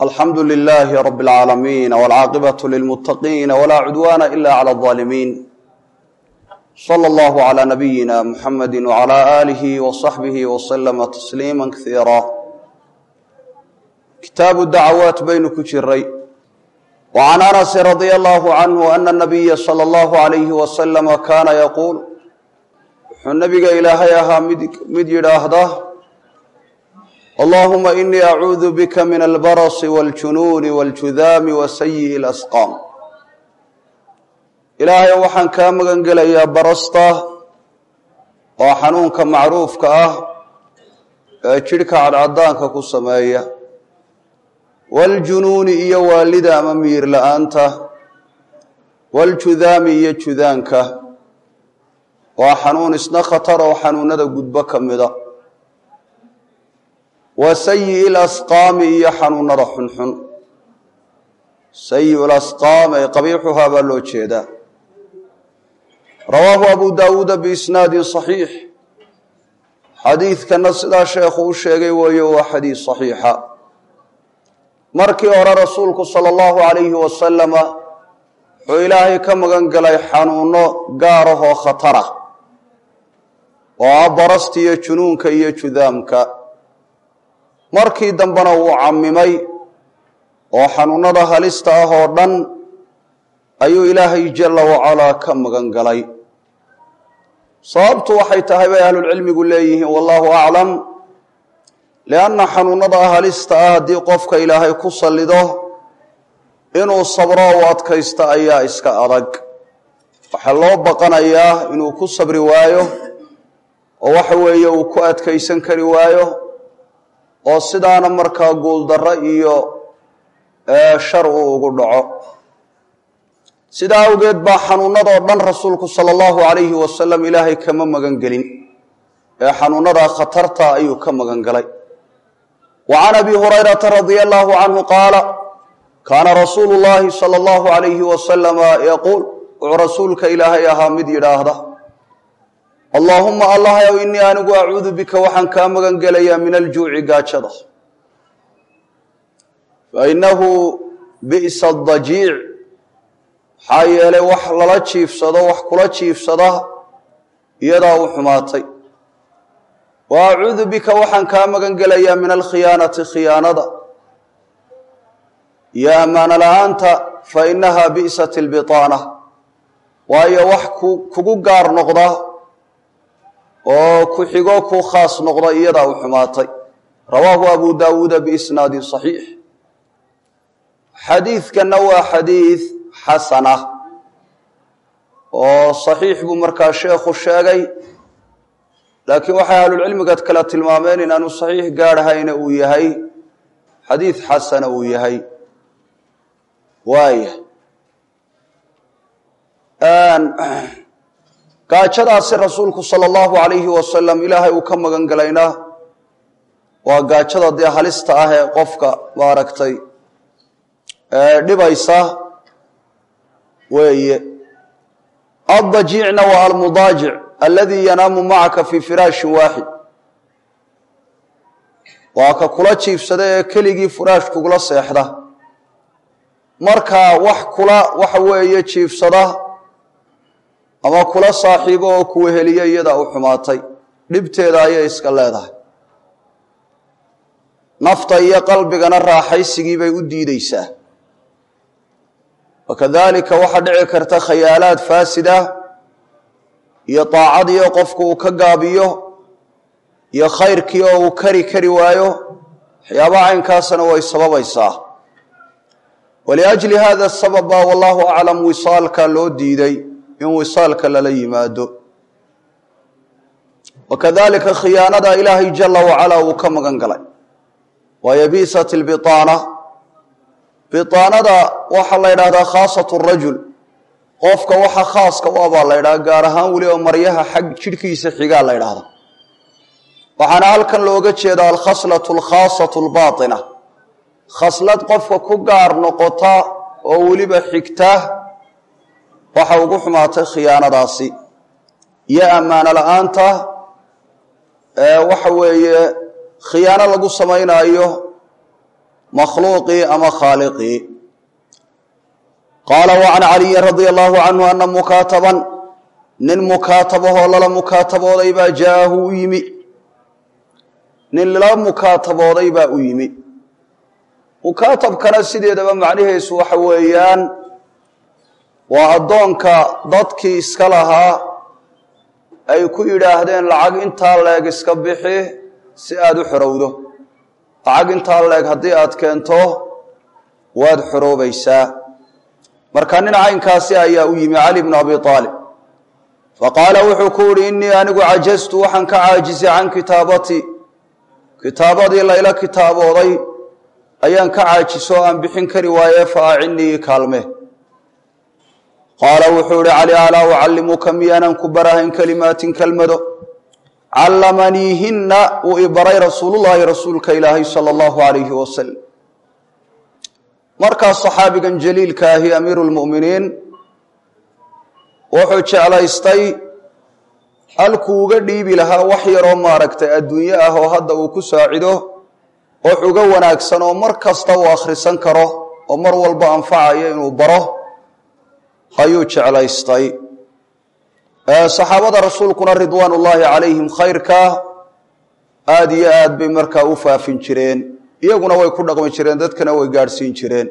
alxamdu lilaahi rabi اlcaalamiin wاlcaaqibatu lilmuttaqiina walaa cudwaana ila clى اظaalimiin slى اllahu عlى nabiyina muxamadi wعlى aalihi وصaxbihi وslama tasliima kasiira kitaabu dacawaat baynu ku jiray وcan anasi radia allahu canhu ana nabiya salى اllahu عalayhi waslama kaana yaquul wuxuu nabiga ilaahay ahaa mid yidhaahda allahuma inii acuudu bika min albarasi wاljunuuni wاljudaami wa sayiءi اlasqaam ilaahay waxaan kaa magan gelayaa barasta oo xanuunka macruufka ah ee jidhka cadcadaanka ku sameeya wاljunuuni iyo waalida ama miir la-aanta wاljudaami iyo judaanka waa xanuun isna khatar oo xanuunada gudbo ka mida wa sayi'i lasqaami iyo xanuunada xunxun sayi'u lasqaam ay qabiixuhaa baa loo jeedaa rawaahu abu daawuuda biisnaadin saxiix xadiidkana sidaa sheekhu u sheegay weeye waa xadiis saxiixa markii hore rasuulku sala allahu calayhi wasalama wuxuu ilaahay ka magan galay xanuuno gaarahoo khatara oo ah barasta iyo junuunka iyo judaamka markii dambena wuu camimay oo xanuunada halista ah oo dhan ayuu ilaahay jalla wacalaa ka magan galay sababtu waxay tahay bay ahlulcilmigu leeyihiin wallahu aclam lianna xanuunada halista ah haddii qofka ilaahay ku sallido inuu sabro u adkaysto ayaa iska adag waxaa loo baqanayaa inuu ku sabri waayo oo waxa weeye uu ku adkaysan kari waayo oo sidaana markaa guuldarro iyo shar uu ugu dhaco sidaa awgeed baa xanuunadoo dhan rasuulku sala allahu calayhi wasalam ilaahay kama magan gelin ee xanuunadaa khatarta ayuu ka magan galay wa can abi hurayrata radia allahu canhu qaala kaana rasuulu llaahi sala allahu calayhi wasalama yaquul wuxuu rasuulka ilaahay ahaa mid yidhaahda allaahuma allahyow innii anigu acuudu bika waxaan kaa magan gelayaa min aljuuci gaajada fa innahu bi'sa adajiic maxaa yeelay wax lala jiifsado wax kula jiifsada iyadaa u xumaatay wa acuudu bika waxaan kaa magan gelayaa min alkhiyaanati khiyaanada iyo ammaano la-aanta fa innaha bi'sat lbitaana waayo wax kugu gaar noqda oo ku xigo ku khaas noqda iyadaa u xumaatay rawaahu abu daawuuda biisnaadin saxiix xadiidkanna waa xadiid xasana oo saxiix buu markaa sheekhu sheegay laakiin waxay ahlulcilmiga kale tilmaameen inaanu saxiix gaadhahayna uu yahay xadiid xasana uu yahay waaya gaajadaasi rasuulku sala allahu calayhi wasalam ilaahay uu ka magan galayna waa gaajada dee halista ah ee qofka maaragtay dhibaysa weeye addajiicna waa almudaajic aladii yanaamu macaka fii firaashin waaxid waa ka kula jiibsada ee keligii furaash kugula seexda markaa wax kula waxa weeye jiibsada ama kula saaxiibo oo kuweheliya iyadaa u xumaatay dhibteeda ayay iska leedahay nafta iyo qalbigana raaxaysigii bay u diideysaa wakadalika waxaa dhici karta khayaalaad faasida iyo daacadiio qofku uu ka gaabiyo iyo khayrkii oo uu kari kari waayo waxyaabaha caynkaasna way sababaysaa waliajli hada sabab baa wallahu aclam wisaalka loo diiday in wisaalka lala yimaado wakadalika khiyaanada ilaahay jala wacala uu ka magan galay waayo biisat lbiaana biaanada waxaa la ydhahdaa khaasat rajul qofka waxa khaaska u abaa la ydhaha gaar ahaan weliba maryaha xag jidhkiisa xigaa la ydhahda waxaana halkan looga jeedaa alkhaslatu alkhaasatu albaaina khaslad qofka ku gaar noqota oo weliba xigta waxa ugu xumaatay khiyaanadaasi iyo ammaano la-aanta waxa weeye khiyaano lagu samaynaayo makhluuqii ama khaaliqii qaala wacan caliyin radia allahu canhu ana mukaataban nin mukaatabahoo lala mukaatabooday baa jaahu u yimi nin lala mukaatabooday baa u yimi mukaatabkana sideedaba macnihiisu waxa weeyaan waa addoonka dadkii iska lahaa ay ku yidhaahdeen lacag intaa leeg iska bixi si aada u xorowdo lacag intaa leeg haddii aad keento waad xoroobaysaa marka nin caynkaasi ayaa u yimi cali bnu abi aalib faqaala wuxuu ku yihi innii anigu cajaztu waxaan ka caajisay can kitaabatii kitaabadii layla kitaabooday ayaan ka caajiso o aan bixin kari waaye fa acinnii kaalme qaala wuxuu ihi cali alaa ucallimuka miyaanan ku barahayn kelimaatin kelmado callamaniihinna uu i baray rasuulullaahi rasuulka ilaahay sala allahu alayhi wasalam markaas saxaabigan jaliilka ahi amiiru lmu'miniin wuxuu jeclaystay halkuu uga dhiibi lahaa wax yaroo maaragtay adduunyo ah oo hadda uu ku saacido wax uga wanaagsan oo mar kasta uu akhrisan karo oo mar walba anfacaya inuu baro ayuu jeclaystay saxaabada rasuulkuna ridwaan ullaahi calayhim khayrka aada iyo aad bay markaa u faafin jireen iyaguna way ku dhaqmi jireen dadkana way gaadhsiin jireen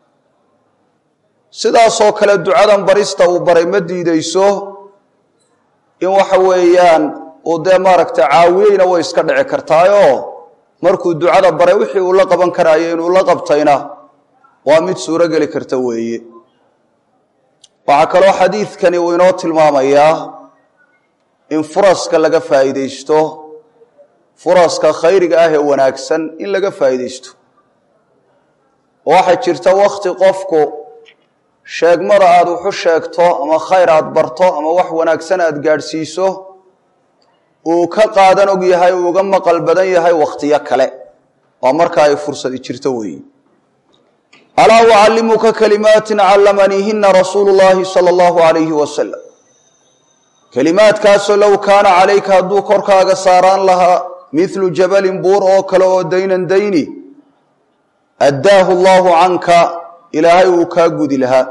sidaasoo kale ducadan barista uu baray ma diideyso in waxa weeyaan uu dee maaragtay caawiyeyna way iska dhici kartaayoo markuu ducada baray wixii uu la qaban karaayo inuu la qabtayna waa mid suuro geli karta weeye waxaa kaloo xadiidkani uu inoo tilmaamayaa in furaska laga faa'iidaysto furaska khayriga ah ee wanaagsan in laga faa'iidaysto oo waxaa jirta wakhti qofku sheegmada aada wuxu sheegto ama khayr aada barto ama wax wanaagsan aada gaadhsiiso uu ka qaadan og yahay uu uga maqal badan yahay wakhtiyo kale waa marka ay fursadi jirto weeye alaa ucallimuka kalimaatin callamaniihina rasuulu llaahi sala allahu alayhi wasalam kelimaadkaasoo low kaana calayka hadduu korkaaga saaraan lahaa midlu jabalin buur oo kale oo daynan dayni addaahu allaahu canka ilaahay uu kaa gudi lahaa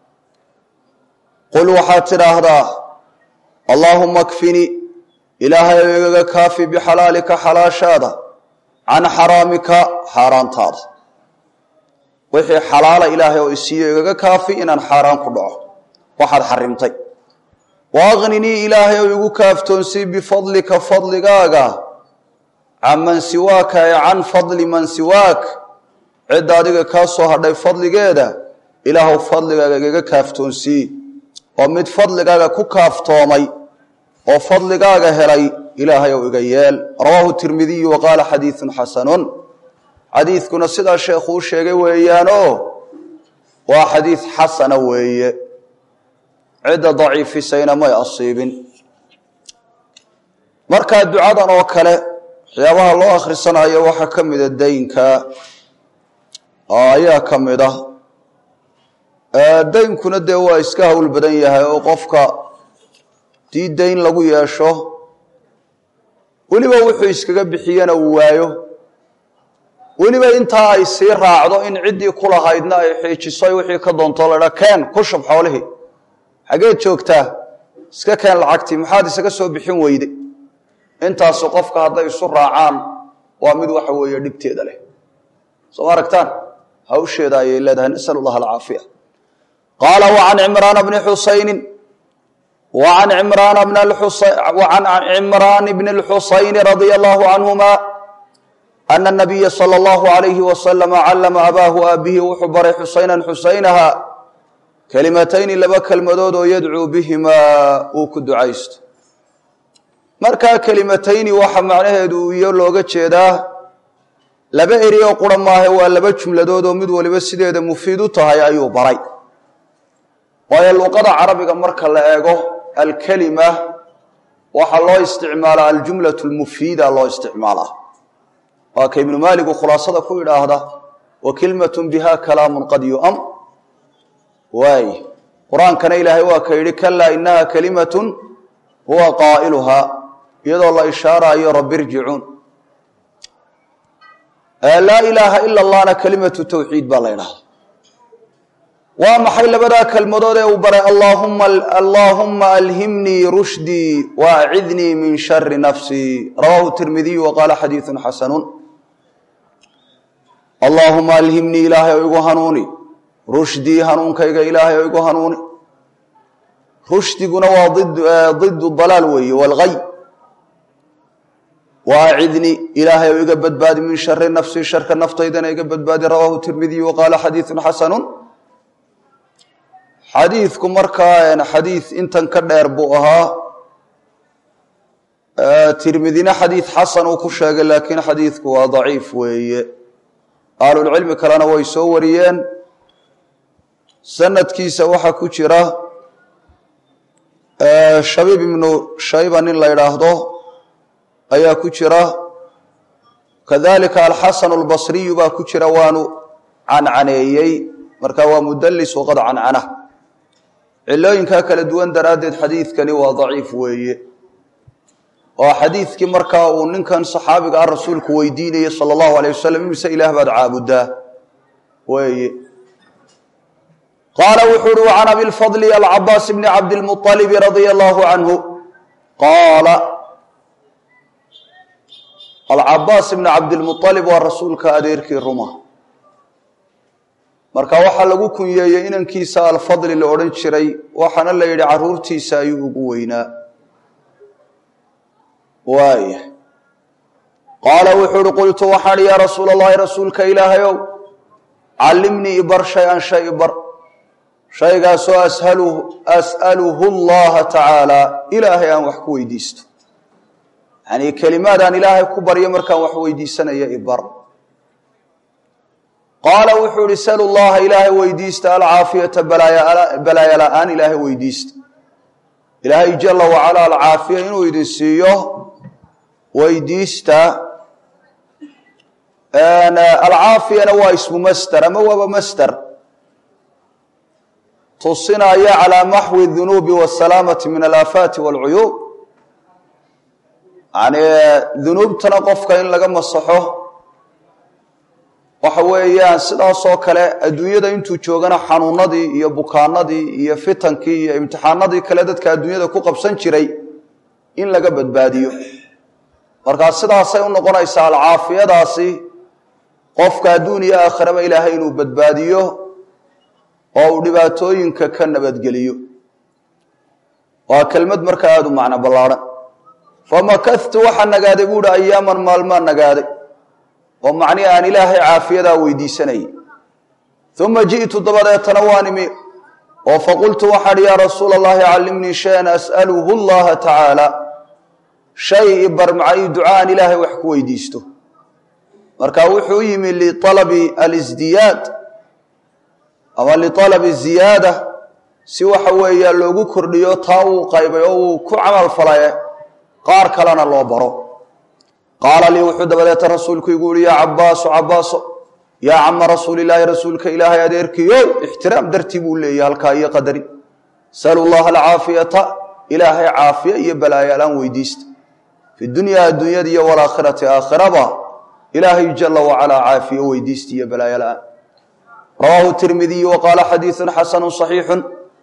qul waxaad tidhaahdaa allaahuma kfini ilaahay ou igaga kaafi bixalaalika xalaashaada can xaraamika xaaraantaada wixii xalaala ilaahay oo isiiyo igaga kaafi inaan xaaraan ku dhaco waxaad xarimtay wa aqninii ilaahay ou igu kaaftoonsii bifadlika fadligaaga can man siwaaka ee can fadli man siwaak cidda adiga kaa soo hadhay fadligeeda ilaahuw fadligaaga igaga kaaftoonsii oo mid fadligaaga ku kaaftoomay oo fadligaaga helay ilaahay ou iga yeel rawaahu tirmidiyu wa qaala xadiidun xasanun xadiidkuna sidaa sheekhu u sheegay weeyaanoo waa xadiid xasana weeye cidda daciifisayna may asiibin markaa ducadan oo kale waxyaabaha loo akhrisanayo waxaa ka mida daynka ayaa ka mid ah daynkuna dee waa iska hawl badan yahay oo qofka dii dayn lagu yeesho weliba wuxuu iskaga bixiyana uu waayo weliba intaa ay sii raacdo in ciddii ku lahaydna ay xiijiso wixii ka doonto ladha keen ku shub xoolihii xageed joogtaa iska keen lacagtii maxaad isaga soo bixin weyde intaasu qofka hadday isu raacaan waa mid waxa weeye dhibteeda leh soo ma aragtaan hawsheeda ayay leedahay nasal allah alcaafiya qaala wacan cimraana bni xusaynin wacan cimraana bn wacan cimraan bni اlxusayni radia allahu canhuma ana nabiya sala allahu alayhi wasalama callama abaahu aabihi wuxuu baray xusaynan xusaynaha kelimatayni laba kelmadood oo yadcuu bihimaa uu ku ducaysto markaa kelimatayni waxa macnaheedu iyo looga jeedaa laba eri oo qura maahe waa laba jumladood oo mid waliba sideeda mufiid u tahay ayuu baray waayo luqada carabiga marka la eego alkelima waxaa loo isticmaalaa aljumlatu lmufiida loo isticmaalaa waa ka ibnu maaligu khulaasada ku idhaahda wa kilmatun biha kalaamun qad yu'am waay qur-aankana ilaahay waa ka yidhi kalaa inaha kalimatun huwa qaa'iluhaa iyadoo la ishaaraayo rabbi irjicuun laa ilaaha ila allahna kelimatu tawxiid baa la ydhahda waa maxay labadaa kelmadood ee uu baray allahuma allaahuma alhimnii rushdii waacidnii min shari nafsii rawahu tirmidiyu wa qaala xadiidu xasanun allaahuma alhimnii ilaahay o igu hanuuni rushdii hanuunkayga ilaahay o igu hanuuni rushdiguna waa didu dalaal weeye walgay waacidnii ilaahay o iga badbaadi min shari nafsii sharka naftaydana iga badbaadi rawaahu tirmidiyu wa qaala xadiidu xasanun xadiidku markaa xadiid intan ka dheer buu ahaa tirmidina xadiid xasan uu ku sheegay laakiin xadiidku waa daciif weeye ahlulcilmi kalena way soo wariyeen sanadkiisa waxaa ku jira shabiib ibnu shayba nin la ydhaahdo ayaa ku jira kadalika alxasan albasriyu baa ku jira waanu cancaneeyey marka waa mudalis waqad cancana cilooyinkaa kala duwan daraaddeed xadiidkani waa daciif weeye oo xadiidkii markaa uu ninkan saxaabiga ah rasuulku weydiinayey sala allahu alayh wasalam imise ilaah baad caabudaa weeye qaala wuxuu uhi can abilfadli alcabaas bni cabdilmualibi radia allahu canhu qaala alcabaas bni cabdilmualib waa rasuulka adeerkii ruma marka waxaa lagu kunyeeyey inankiisa alfadli la odhan jiray waxaana la yidhi caruurtiisa ayuu ugu weynaa waaya qaala wuxuu uhi qultu waxaan yaa rasuula allahi rasuulka ilaahayow callimnii ibar shay-an shay ibar shaygaasoo as'aluhu allaha tacaala ilaahay aan wax ku weydiisto yanii kelimaadaan ilaahay ku baryo markaan wax weydiisanaya ibar qaala wuxuu ihi salu llaha ilaahay weydiista alcaafiyata balaaya la-aan ilaahay weydiista ilaahay jala wacala alcaafiya inuu idin siiyo weydiista alcaafiyana waa ismu master ama waaba master tusinaya calaa maxwi dunuubi wasalaamati min alaafaati walcuyuub yani dunuubtana qofka in laga masaxo waxa weeyaan sidaasoo kale adduunyada intuu joogana xanuunadii iyo bukaanadii iyo fitankii iyo imtixaanadii kale dadka adduunyada ku qabsan jiray in laga badbaadiyo markaa sidaasay u noqonaysaa alcaafiyadaasi qofka adduun iyo aakhiraba ilaahay inuu badbaadiyo oo uu dhibaatooyinka ka nabadgeliyo waa kelmad markaa aada u macno ballaadhan famakadtu waxaa nagaaday buuhi ayaaman maalmaa nagaaday oo macnihi aan ilaahay caafiyadaa weydiisanayay uma ji'tu dabadeetana waan imi oo faqultu waxaan yaa rasuula allahi callimnii shayan as'aluhu llaha tacaala shay ibar macay ducaan ilaahay wax ku weydiisto marka wuxuu u yimi lialabi alisdiyaad ama lialabi ziyaada si waxa weeya loogu kordhiyo taa uu qaybay oo uu ku camal falaye qaar kalena loo baro qaala lii wuxuu dabadeeta rasuulku igu yihi yaa cabaaso cabaaso yaa cama rasuulilaahi rasuulka ilaahay adeerkiyo ixtiraam dartii buu leeyahy halkaa iyo qadari salu llaha alcaafiyata ilaahay caafiya iyo balaayalaan weydiista fi dunyaa adduunyada iyo walaakhirati aakhiraba ilaahay jala wacalaa caafiyo weydiista iyo balaayalaan rawaahu tirmidiyu wa qaala xadiiثun xasanu صaxiixu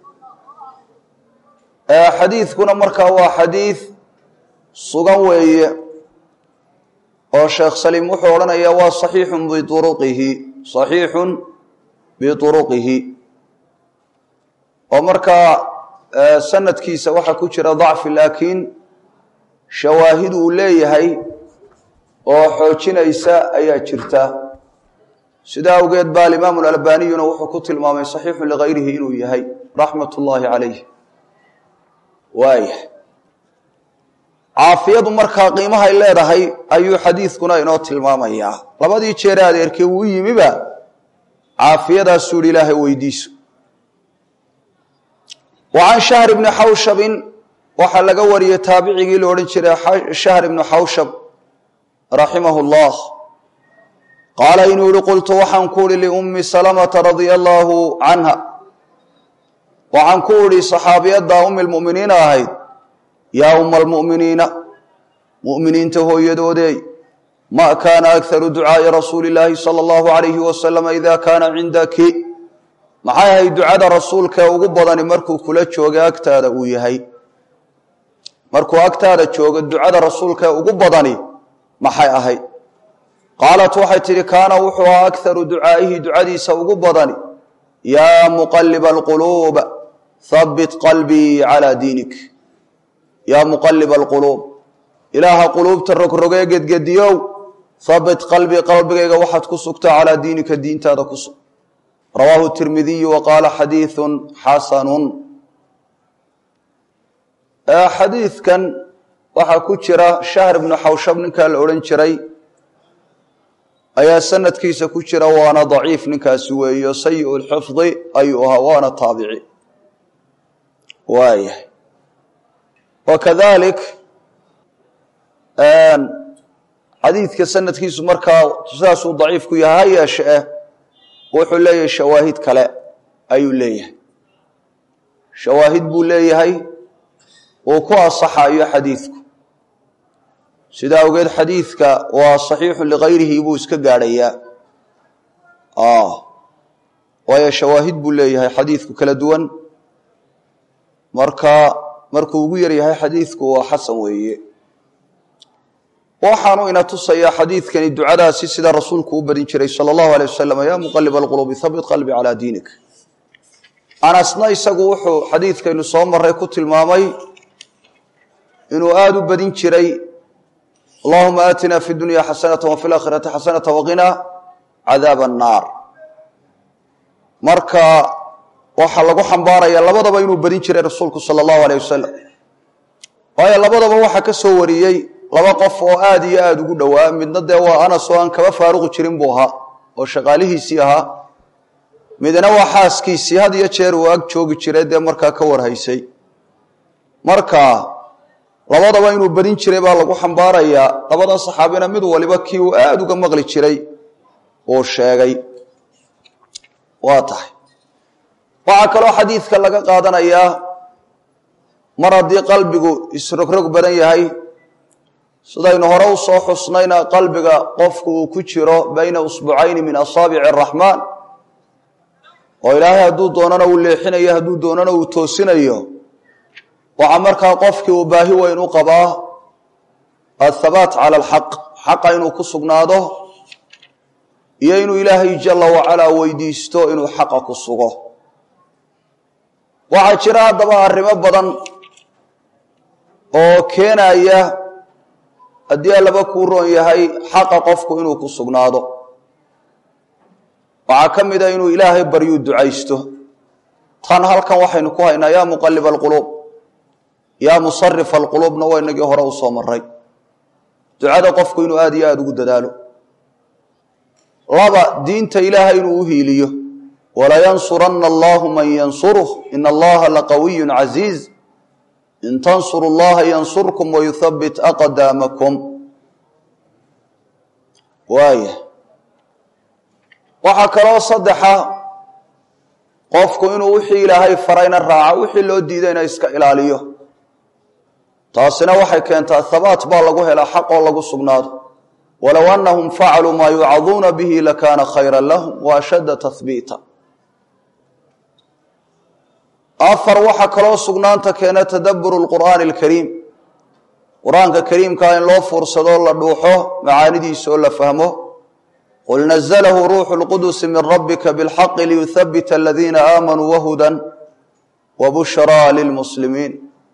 xadiidkuna markaa waa xadiid sugan weeye oo sheekh saliim wuxuu odhanayaa waa صaxiixun biuruqihi صaxiixun biuruqihi oo markaa sanadkiisa waxaa ku jira dacfi laakiin shawaahid uu leeyahay oo xoojinaysa ayaa jirta sidaa awgeed ba alimaamu alalbaniyuna wuxuu ku tilmaamay saxiixun ligayrihi inuu yahay raxmat ullaahi calayh waaya caafiyadu markaa qiimahay leedahay ayuu xadiidkuna inoo tilmaamayaa labadii jeere adeerkee uu yimiba caafiyadaasuu yihi ilaahay weydiiso wa can shahr ibni xawshabin waxaa laga wariyey taabicigii la odhan jiray shahr ibnu xawshab raximahu llah qaala inuu yihi qultu waxaan ku uhi liummi salamata radia allaahu canha waxaan ku idhi saxaabiyadda ummi lmu'miniina ahayd yaa umma almu'miniina mu'miniinta hooyadoodeey ma kaana akharu ducaa'i rasuuli illaahi sala allahu alayhi wasalama ida kaana cindaki maxay ahayd ducada rasuulkaee ugu badani markuu kula joogay agtaada uu yahay markuu agtaada joogo ducada rasuulkaee ugu badani maxay ahayd qaalat waxay tidhi kaana wuxuu ahaa akharu ducaa'ihi ducadiisa ugu badani yaa muqaliba alquluub habbit qalbii calaa diinik yaa muqaliba alquluub ilaaha quluubta rogrogee gedgediyow habbit qalbii qalbigayga waxaad ku sugtaa calaa diinika diintaada ku sug rawaahu tirmidiyu wa qaala xadiiثun xasanun xadiidkan waxaa ku jira shahr ibnu xawshab ninkaa la odhan jiray ayaa sanadkiisa ku jira waana daciif ninkaasi weeyo sayi lxifdi ayuu ahaa waana taabici waayahay wakadalik xadiidka sanadkiisu markaa sidaasuu daciif ku yahay ha yeeshe eh wuxuu leeyahay shawaahid kale ayuu leeyahay shawaahid buu leeyahay uu ku asaxayo xadiidku sidaa awgeed xadiidka waa saxiixu ligayrihi buu iska gaadhayaa waayo shawaahid buu leeyahay xadiidku kala duwan marka markuu ugu yaryahay xadiidku waa xasan weeye waxaanu ina tusayaa xadiidkani ducadaasi sida rasuulku u badin jiray sala allahu alay wasalam yaa muqalib alquluubi habit qalbi calaa diinik anasna isagu wuxuu xadiidkaynu soo maray ku tilmaamay inuu aada u badin jiray allahuma aatina fi dunya xasanata wa fi laakhirati xasanata waqina cadaab annaar marka waxaa lagu xambaaraya labadaba inuu badin jiray rasuulku sala allahu aleyh wasalam waayo labadaba waxaa ka soo wariyey laba qof oo aada iyo aada ugu dhowaa midna dee waa anas oo aan kaba faaruqi jirin buu ahaa oo shaqaalihiisii ahaa midna waa xaaskiisii had iyo jeer uu ag joogi jiray dee markaa ka warhaysay marka labadaba inuu badin jiray baa lagu xambaarayaa labadan saxaabina mid waliba kii uu aada uga maqli jiray uu sheegay waa tahay waxaa kaloo xadiidka laga qaadanayaa mar haddii qalbigu isrogrog badan yahay sidaynu hore u soo xusnayna qalbiga qofku uu ku jiro bayna usbucayni min asaabici araxmaan oo ilaahay hadduu doonana uu leexinayo hadduu doonana uu toosinayo waxaa markaa qofkii uu baahi weyn u qabaa athabaat cala alxaq xaqa inuu ku sugnaado iyo inuu ilaahay jala wacalaa weydiisto inuu xaqa ku sugo waxaa jira haddaba arrimo badan oo keenaya haddii allaba kuu roon yahay xaqa qofku inuu ku sugnaado waxaa ka mid a inuu ilaahay baryuu ducaysto tan halkan waxaynu ku haynaa yaa muqalib alquluub yaa musarif alquluubna waa inagii hore u soo maray ducada qofku inuu aada iyo aada ugu dadaalo laba diinta ilaahay inuu u hiiliyo walayansuranna allahu man yansuruh ina allaha laqawiyun casiiz in tansuru llaha yansurkum wayuthabbit aqdaamakum waaya waxaa kaloo saddexa qofku inuu wixii ilaahay farayna raaco wixii loo diidayna iska ilaaliyo taasina waxay keentaa habaat baa lagu helaa xaq oo lagu sugnaado walow annahum facaluu maa yucaduuna bihi lakaana khayra lahum wa ashadda tahbiita afar waxaa kaloo sugnaanta keena tadabburu lqur'aani alkariim qur-aanka kariimkaa in loo fuursado la dhuuxo macaanidiisa oo la fahmo qul naزlahu ruuxu اlqudusi min rabbika biاlxaqi liyuthabita aladiina aamanuu wahudan wabushraa lilmuslimiin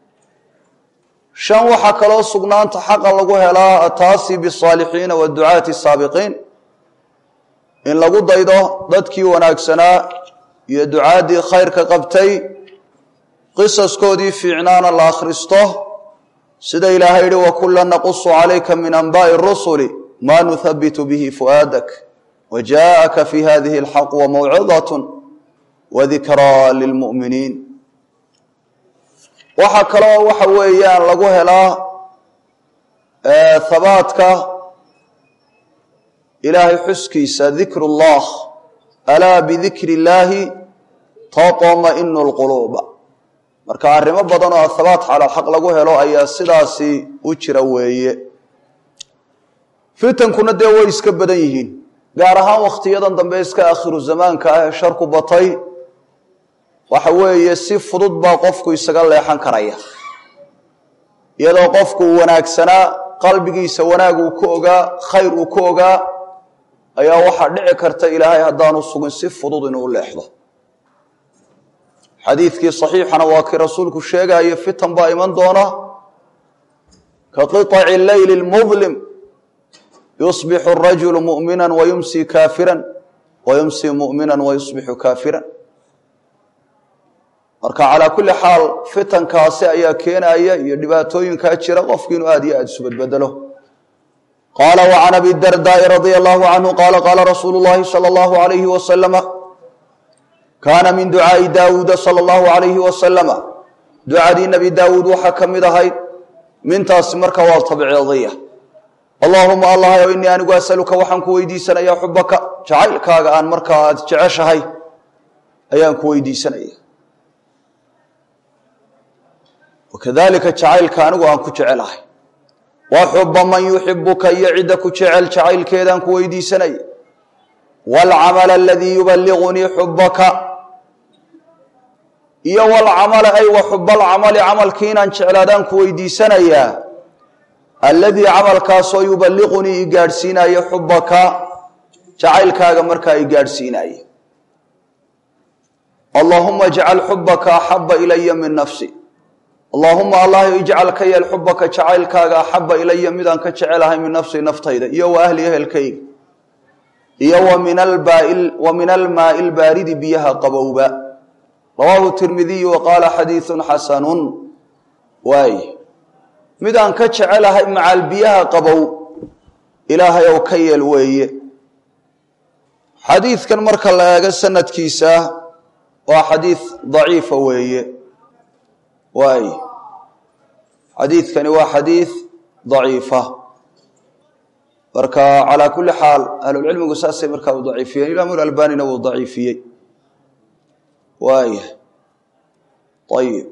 shan waxaa kaloo sugnaanta xaqa lagu helaa ataasi bisaalixiina waducaati saabiqiin in lagu daydo dadkii wanaagsanaa iyo ducaaddii khayrka qabtay qisaskoodii fiicnaana la akhristo sida ilaahay yihi wakula naqusu calayka min anbaءi الrusuli ma nuhabitu bihi fu'aadak wajaءaka fi hadihi اlxaq wamawcidaة wadikraa lilmu'miniin waxaa kaloo waxa weeyaan lagu helaa habaadka ilaahay xuskiisa dikr اllah alaa bidikri اllaahi taطma'inu اlquluuba marka arrimo badan oo habaat cala alxaq lagu helo ayaa sidaasi u jira weeye fitankuna dee way iska badan yihiin gaar ahaan wakhtiyadan dambe iska akhiru zamaanka ah ee sharku batay waxa weeye si fudud baa qofku isaga leexan karaya iyadoo qofku uu wanaagsanaa qalbigiisa wanaag uu ku ogaa khayr uu ku ogaa ayaa waxaa dhici karta ilaahay haddaanu sugin si fudud inuu leexdo xadiidkii saxiixana waa kii rasuulku sheegayo fitan baa iman doona ka qiطaci leyli اlmudlim yusbixu الrajulu muؤmina wayumsi kaafira wayumsi muؤmina wayusbixu kaafira marka calaa kulli xaal fitankaasi ayaa keenaya iyo dhibaatooyinkaa jira qofki inuu aad iyo aad isu badbedelo qaala وcan abi dardaai radia allahu canhu qaala qaala rasuulu اllahi salى اllahu alayhi wasalama kaana min ducaa'i daawuuda sala allahu alayhi wasalama ducadii nebi daawuud waxaa ka mid ahayd mintaasi marka waa tabciidiya allaahuma allahayow innii anigu asaluka waxaan ku weydiisanayaa xubaka jacaylkaaga aan markaa aad jeceshahay ayaan ku weydiisanaya wakadalika jacaylka anigu aan ku jecelahay wa xuba man yuxibuka iyo cidda ku jecel jacaylkeedaan ku weydiisanaya waalcamala aladii yuballigunii xubaka iyo walcamala ay wa xubalcamali camalkii inaan jeclaadaan ku weydiisanayaa alladii camalkaasoo yuballiqunii i gaadhsiinaya xubaka jacaylkaaga markaa i gaadhsiinaya allaahuma ijcal xubaka axaba ilaya min nafsi allaahuma allah ijcal ka yeel xubaka jacaylkaaga axaba ilaya midaan ka jecelahay min nafsi naftayda iyo wa ahli ehelkayga iyo wa min almaai lbaaridi biyaha qabowba rawaahu tirmidiyu wa qaala xadiiثun xasanun waay midaan ka jecelahay macaal biyaha qabow ilaahay ow ka yeel weeye xadiidkan marka la eego sanadkiisa waa xadiid daciifa weeye waay xadiidkani waa xadiid daciifa marka calaa kulli xaal ahlulcilmigu saasay markaa u daciifiyeen imaam albanina wuu daciifiyey waaya ayib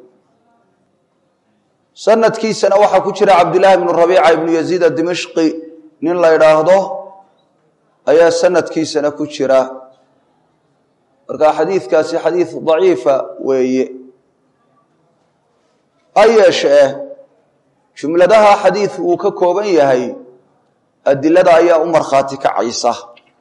sanadkiisana waxaa ku jira cabdillaahi bnu rabiica ibnu yaziid adimashqi nin la idhaahdo ayaa sanadkiisana ku jira marka xadiidkaasi xadiid daciifa weeye ha yeeshee jumladaha xadiidku uu ka kooban yahay adilada ayaa u markhaati kacaysa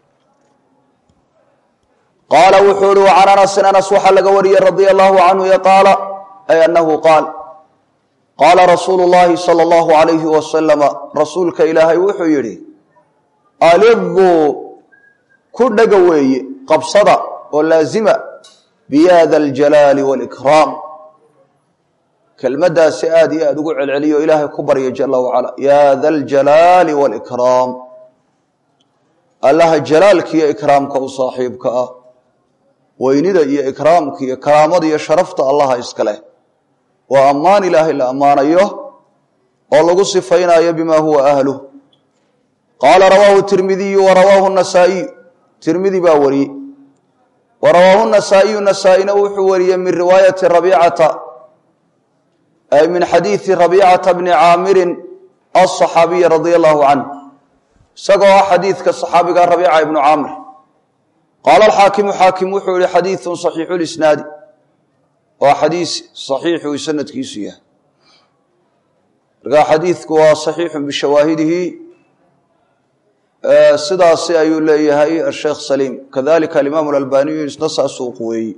qaala wuxuu uhi can anasin anas waxaa laga wariyey radia allahu canhu e qaala ay annahu qaal qaala rasuulu llaahi sala allahu alayhi wasalama rasuulka ilaahay wuxuu yidhi aliduu ku dhega weeye qabsada oo laazima biyaada aljalaali waalikraam kelmaddaasi aad iyo aad ugu celceliyo ilaahay ku barya jala wacala yaa da aljalaali waalikraam allaha jalaalkiiyo ikraamka u saaxiibka ah weynida iyo ikraamka iyo karaamada iyo sharafta allaha iska leh waa ammaan ilaahay la ammaanayo oo lagu sifaynayo bima huwa ahluh qaala rawaahu tirmidiyu wa rawaahu nasaa'iyu tirmidi baa wariyey wa rawaahu nasaa'iyu nasaa-ina wuxuu wariyey min riwaayati rabiicata ay min xadiidi rabiicata bni caamirin aلصaxaabiyi radia allahu canh isagoo ah xadiidka صaxaabiga rabiica ibnu caamir qaala alxaakimu xaakim wuxuu yihi xadiiثu صaxiixu lisnaadi waa xadiis صaxiixu sanadkiisu yahay markaa xadiidku waa صaxiixu bishawaahidihi sidaasi ayuu leeyahay asheekh saliim kadalika alimaamu اlalbaniyu isna saasuu quweeyey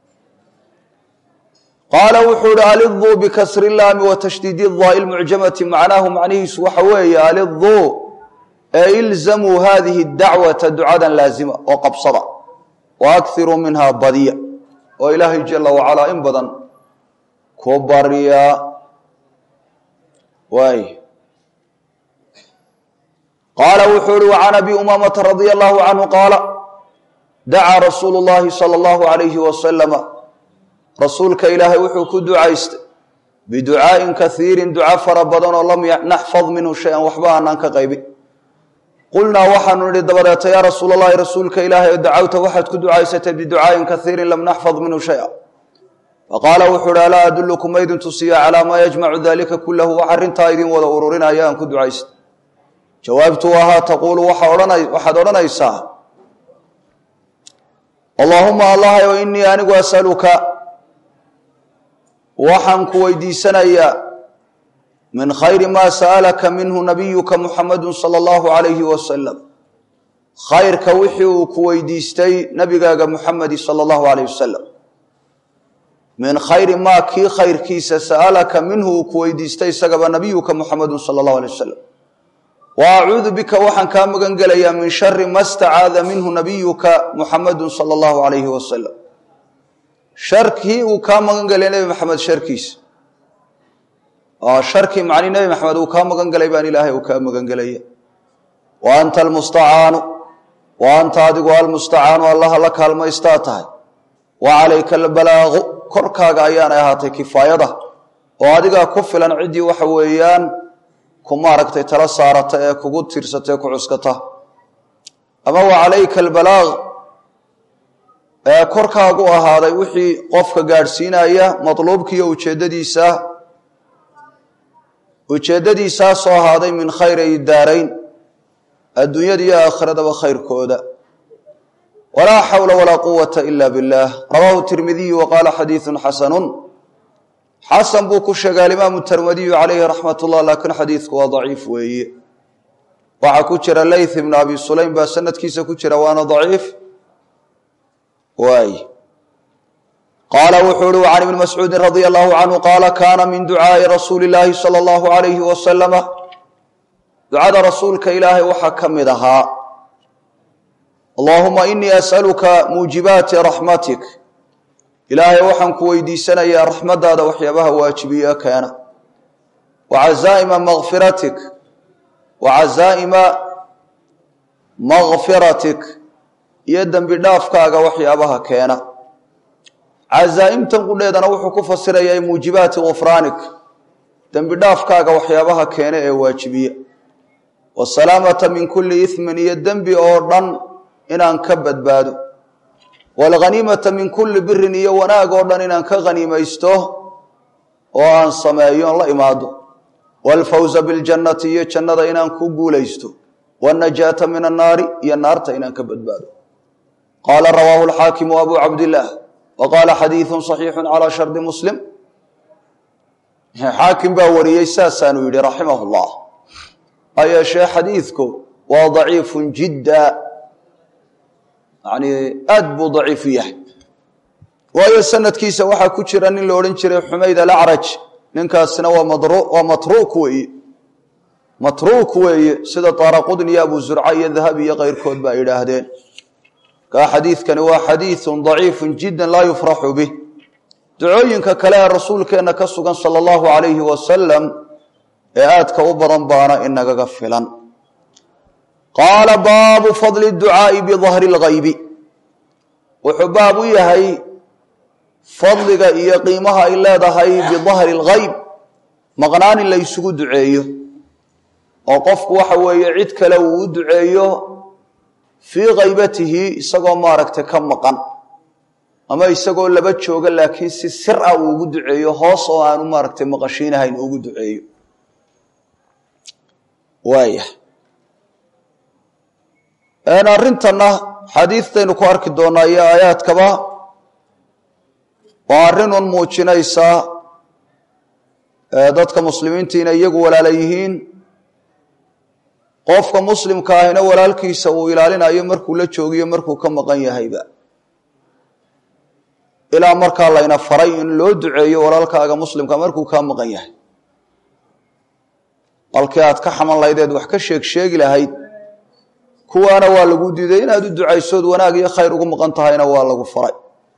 qaala wuxuu ihi aliduu bikasri laami wa tashdiidi daai lmucjamati macnaahu macnihiisu waxa weeye aliduu ee ilzamuu hadihi dacwata ducadan laazima oo qabsada wa akiruu minhaa badiya oo ilaahay jala wacalaa in badan ku barya waay qaala wuxuu ihi wacan abi umaamata radia allahu canhu qaala dacaa rasuulu llahi sala allahu alayhi wasalama rasuulka ilaahay wuxuu ku ducaystay biducaa'in kaiirin duca fara badan oo lam naxfad minhu shay-an waxba aanaan ka qaybin qulnaa waxaanu nidhi dabadeeta yaa rasuul allahi rasuulka ilaahay oo dacawta waxaad ku ducaysatay biducaa'in kaiirin lam naxfad minhu shaya faqaala wuxuu uhi alaa adullukum maydin tusiya calaa maa yajmacu dalika kulahu wax arrintaa idin wada ururinaya aan ku ducaystay jawaabtu ahaa taquulu waxaad odhanaysaa allaahuma allahayo inii anigu asaluka waxaan ku weydiisanayaa min khayri maa sa'alaka minhu nabiyuka muxamadu sala allahu calayhi wasalam khayrka wixii uu ku weydiistay nabigaaga muxamedi sala allahu calayh wasalam min khayri maa kii khayrkiisa sa'alaka minhu uu ku weydiistay isagaba nabiyuka muxamadu sala allahu alay wasalam wa acuudu bika waxaan kaa magan gelayaa min shari ma stacaada minhu nabiyuka muxamadu sala allahu calayhi wasalam sharkii uu kaa magan gelay nebi maxamed sharkiisa sharkii macni nebi maxamed uu kaa magan gelay baan ilaahay uu kaa magan gelaya wa anta almustacaanu wa anta adigu almustacaanu allaha la kaalmaystaa tahay wa calayka albalaaqu korkaaga ayaanay ahaatay kifaayada oo adigaa ku filan ciddii waxa weeyaan ku maaragtay tala saarata ee kugu tiirsata ee ku cuskata ama wa calayka albalaaq ee korkaagu ahaaday wixii qofka gaadhsiinaya matluubkiiyo ujeeddadiisa ujeeddadiisaasoo ahaaday min khayri daarayn adduunyada iyo aakhiradaba khayrkooda walaa xawla walaa quwata ila biاllah rawaahu tirmidiyu wa qaala xadiiثu xasanun xasan buu ku sheegay alimaamu tirmidiyu calayhi raxmat ullah laakiin xadiidku waa daciif weeye waxaa ku jira layth ibnu abi sulaym baa sanadkiisa ku jira waana daciif waay qaala wuxuu uhi can ibni mascuudin radia allahu canhu qaala kaana min ducaa'i rasuuli illaahi sala allahu alayhi wasalama ducada rasuulka ilaahay waxaa ka mid ahaa allaahuma inii as'aluka muujibaati raxmatik ilaahay waxaan ku weydiisanayaa raxmaddaada waxyaabaha waajibiye keena wa cazaa'ima makfiratik wa cazaa'ima makfiratik iyo dembi dhaafkaaga waxyaabaha keena cazaa'imtan qudheedana wuxuu ku fasirayaa muujibaati gufraanik dembi dhaafkaaga waxyaabaha keena ee waajibiye wasalaamata min kulli ismin iyo dembi oo dhan inaan ka badbaado waalghaniimata min kulli birin iyo wanaag oo dhan inaan ka haniimaysto oo aan sameeyo on la imaado waalfawza biljannati iyo jannada inaan ku guulaysto waannajaata min annaari iyo naarta inaan ka badbaado qaala rawaahu alxaakimu abu cabdillaah wa qaala xadiidun saxiixun calaa shardi muslim xaakim baa wariyey saasaanu yidhi raximahu llah ha yeeshee xadiidku waa daciifun jidda yani aad buu daciifu yahay waayo sanadkiisa waxaa ku jira nin la odhan jiray xumayd alacraj ninkaasina waa matruuk weeye matruuk weeye sida taaraqudni iyo abu zurca iyo dahabi iyo keyrkood ba ay yidhaahdeen kaa xadiidkani waa xadiidun daciifun jiddan laa yufraxu bih ducooyinka kale ee rasuulkeenna ka sugan sala allahu calayhi wasalam ee aadka u badan baana inagaga filan qaala baabu fadli ducaa'i bidahri lghaybi wuxuu baab u yahay fadliga iyo qiimaha ay leedahay bidahri lghayb maqnaan in la ysugu duceeyo oo qofku waxa weeye cid kale uu u duceeyo fii kaybatihi isagoo maaragtay ka maqan ama isagoo laba jooga laakiin si sir ah uu ugu duceeyo hoos oo aanu maaragtay maqashiinahayn ugu duceeyo waaya arrintanna xadiidtaynu ku arki doonaa iyo aayaadkaba waa arrinun muujinaysa dadka muslimiinta inay iyagu walaala yihiin qofka muslimka ahina walaalkiisa uu ilaalinayo markuu la joogiyo markuu ka maqan yahayba ilaa markaa layna faray in loo duceeyo walaalkaaga muslimka markuu kaa maqan yahay halkii aad ka xaman lahaydeed wax ka sheeg sheegi lahayd kuwaana waa lagu diiday inaad u ducaysood wanaag iyo khayr ugu maqan tahayna waa lagu faray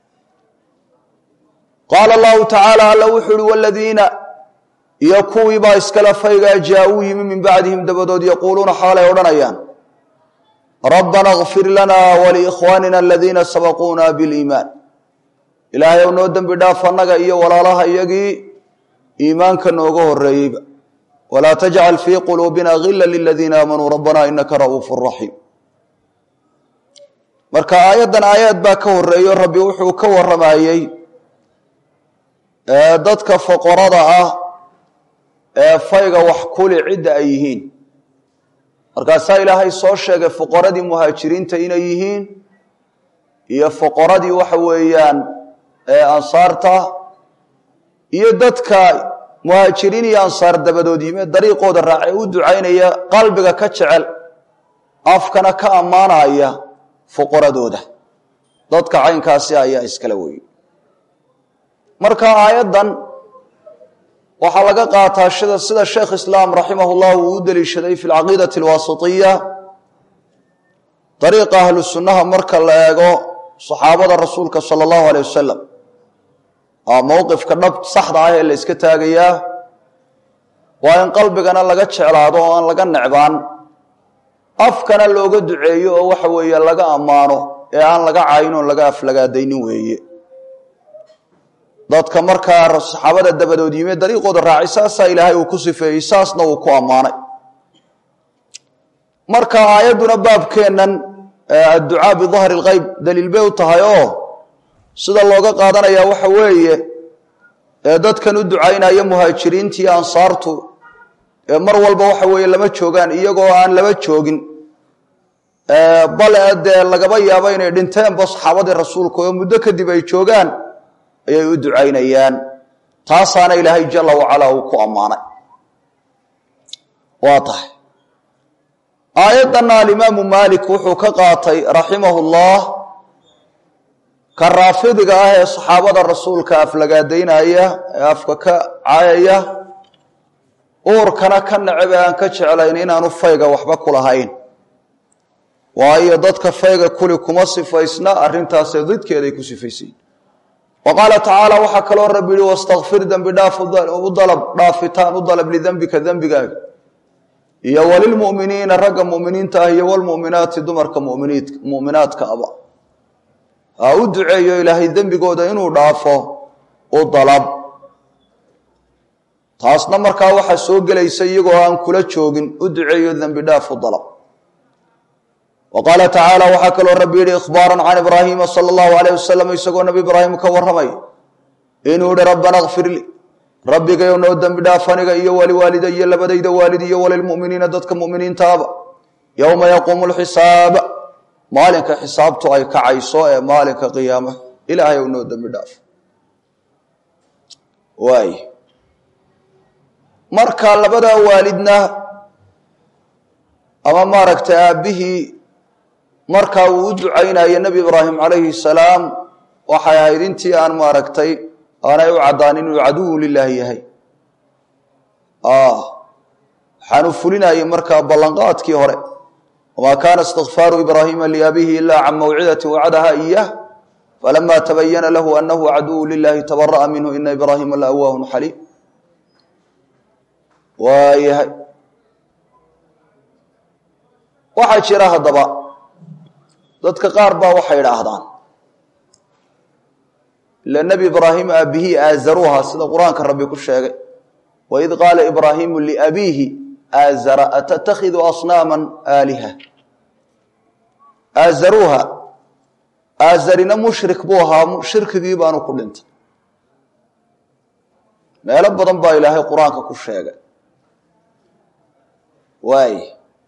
qaala allahu tacaala alla wuxuu uhi waladiina iyo kuwiibaa iskala faygaa jaa-uu yimi min bacdihim dabadood yaquuluuna xaalay odhanayaan rabbana kfir lana waliikhwaanina aladiina sabaquuna biliimaan ilaahay ow noo dembi dhaaf annaga iyo walaalaha iyagii iimaanka nooga horeeyeyba walaa tajcal fii quluubina gila liladiina aamanuu rabbana inaka ra'uufu raxiim marka aayaddan aayaad baa ka horeeyo rabbi wuxuu ka waramayey dadka foqorada ah ee fayga wax kuli cidda ay yihiin markaasaa ilaahay soo sheegay fuqaradii muhaajiriinta inay yihiin iyo fuqaradii waxa weeyaan ansaarta iyo dadka muhaajiriin iyo ansaar dabadood yime dariiqooda raacee u ducaynaya qalbiga ka jecel afkana ka ammaanaya fuqaradooda dadka caynkaasi ayaa iskala weyey marka aayaddan waxaa laga qaataa sida sida sheekh islaam raximah llah uu u deliishaday fi lcaqiidati alwaasitiya dariiqa ahlu sunnaha marka la eego saxaabada rasuulka sala allahu aleyh wasalam aa mowqifka dhab saxda ah ee la yska taagayaa waa in qalbigana laga jeclaado oo aan laga necbaan afkana looga duceeyo oo waxa weeye laga ammaano ee aan laga cayn oon laga aflagaadaynin weeye dadka markaa saxaabada dabadood yime dariiqooda raacay saasaa ilaahay uu ku sifeeyey saasna uu ku ammaanay marka aayadduna baabkeennan adducaa bidahri lgeyb daliil bay u tahay oo sida looga qaadanayaa waxa weeye dadkan u ducaynaya muhaajiriinta iyo ansaartu mar walba waxa weeye lama joogaan iyagoo aan laba joogin bale dee lagaba yaabo inay dhinteenba saxaabadii rasuulka oo muddo kadib ay joogaan ayay u ducaynayaan taasaana ilaahay jala wacalaa uu ku ammaanay waa tahay aayaddanna alimaamu maalik wuxuu ka qaatay raximahu llah ka raafidiga ah ee saxaabada rasuulka aflagaadaynaya ee afka ka caayaya uurkana ka necebe aan ka jeclayn inaanu fayga waxba ku lahayn waayo dadka fayga kuli kuma sifaysna arrintaasee didkeeday ku sifaysayin wa qaala tacaala waxaa kaloo rabbi yihi wastakfir dembi dhaaf u dalab dhaafitaan u dalab lidembika dembigaaga iyo walilmu'miniina ragga mu'miniinta ah iyo walmu'minaati dumarka muminiid mu'minaadka aba ha u duceeyo ilaahay dembigooda inuu dhaafo u dalab taasna markaa waxaa soo gelaysa iyagoo aan kula joogin u duceeyo dembi dhaaf u dalab wa qaala tacaala waxaa kaloo rabbi yihi ikhbaaran can ibraahiima sala allahu alayh wasalam isagoo nabi ibraahim ka warramay inuu yihi rabbana kfir lii rabbigayow noo dembi dhaaf aniga iyo waliwaalida iyo labadayda waalid iyo walilmu'miniina dadka mu'miniintaaba yowma yaquumu lxisaaba maalinka xisaabtu ay kacayso ee maalinka qiyaama ilaahay ow noo dembi dhaaf waay marka labadaa waalidna ama maaragtay aabbihii markaa uu u ducaynayo nebi ibraahim calayhi salaam waxay ahayd intii aan maaragtay aanay u caddaan inuu caduwu lilaahi yahay waxaanu fulinayay markaa ballanqaadkii hore wamaa kaana istikfaaru ibraahiima liabihi ila can mawcidati wacadaha iyah falama tabayana lahu anahu caduwu lilahi tabara'a minhu ina ibraahiima la awaahun xaliim waayahay waxaa jira haddaba dadka qaar baa waxay idhaahdaan ila nebi ibraahim aabihii aazaruha sida qur-aanka rabbi ku sheegay waid qaala ibraahimu liabiihi aazara atattakhidu asnaama aaliha aazaruha aazarina mushrik buu ahaa shirkigii baanu ku dhintay meelo badan baa ilaahay qur-aanka ku sheegay waay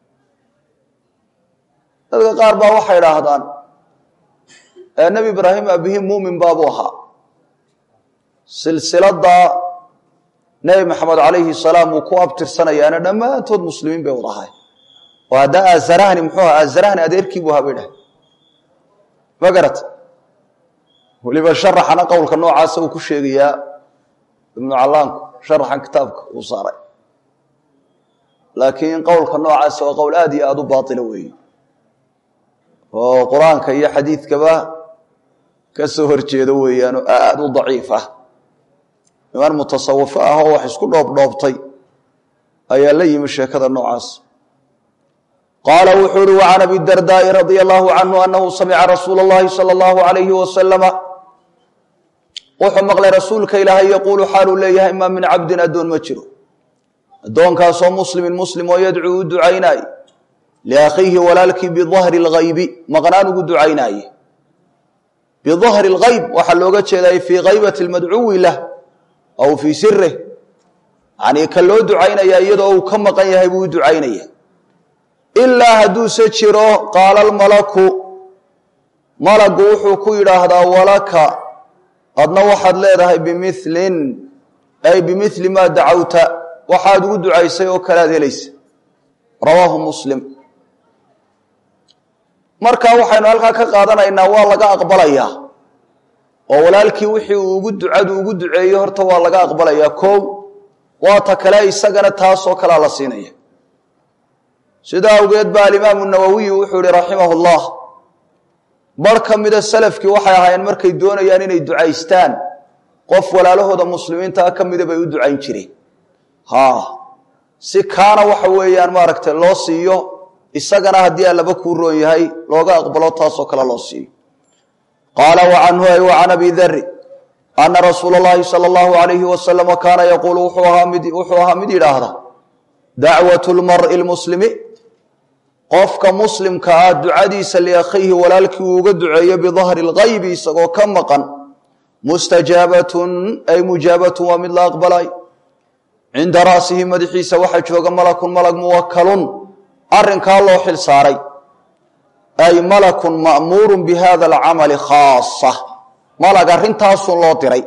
dadka qaar baa waxay idhaahdaan nebi ibraahim aabihii muumin baabuu ahaa silsilada nebi maxamed calayhi salaam uu ku abtirsanayaana dhammaantood muslimiin bay wada ahay oo haddaa aazarahni muxuu aha aazarahni adeerkii buu ahaa bay dhahay ma garata weliba sharaxana qowlka noocaasa uu ku sheegayaa ibnu callaanku sharaxan kitaabka uu saaray laakiin qowlka noocaasa waa qowl aad iyo aada u baatila weeye oo qur-aanka iyo xadiidkaba ka soo horjeedo weeyaanoo aada u daciif ah niman mutasawifo ah oo wax isku dhoobdhoobtay ayaa la yimi sheekada noocaas qaala wuxuu uhi wacan abi dardaai radia allahu canhu anahu samica rasuula اllahi salى اllahu alayhi wasalama wuxuu maqlay rasuulka ilaahay yaquulu xaaluu leeyahay maa min cabdin addoon ma jiro addoonkaasoo muslimin muslim oo yadcuu u ducaynaay liakhiihi walaalkii bidahri اlgaybi maqnaan ugu ducaynaaye bidahri اlgayb waxaa looga jeeday fii kaybati اlmadcuwi lah aw fii sirih yanii ka loo ducaynaya iyadoo uu ka maqan yahay buu u ducaynaya ilaa hadduuse jiro qaala almalaku malagu wuxuu ku yidhaahdaa walaka adna waxaad leedahay bimilin ay bimili maa dacawta waxaad ugu ducaysay oo kalead helaysa rawaahu muslim marka waxaynu halkaa ka qaadanaynaa waa laga aqbalayaa oo walaalkii wixii uu ugu ducadu ugu duceeyo horta waa laga aqbalayaa koow waata kale isagana taasoo kalea la siinaya sidaa awgeed ba alimaamu nawowiyu wuxuu ihi raximah llah bar ka mida salafkii waxay ahaayeen markay doonayaan inay ducaystaan qof walaalahooda muslimiintaa ka mida bay u ducayn jireen ha si kaana waxa weeyaan maaragtay loo siiyo isagana haddii allaba kuu roon yahay looga aqbalo taasoo kale loo siiyo qaala wacanhu ay wacan abi dari ana rasuula اllahi salى اllahu alayhi wasalama kaana yaquulu wuxuu ahaa mid yidhaahda dacwat lmari lmuslimi qofka muslimka ah ducadiisa liakhiihi walaalkii uu uga duceeyo bidahri اlgaybi isagoo ka maqan mustajaabatun ay mujaabatun waa mid la aqbalay cinda ra'sihi madaxiisa waxaa jooga malakun malag muwakalun arrinkaa loo xil saaray ay malakun ma'muurun bi hada alcamali khaasa malag arrintaasun loo diray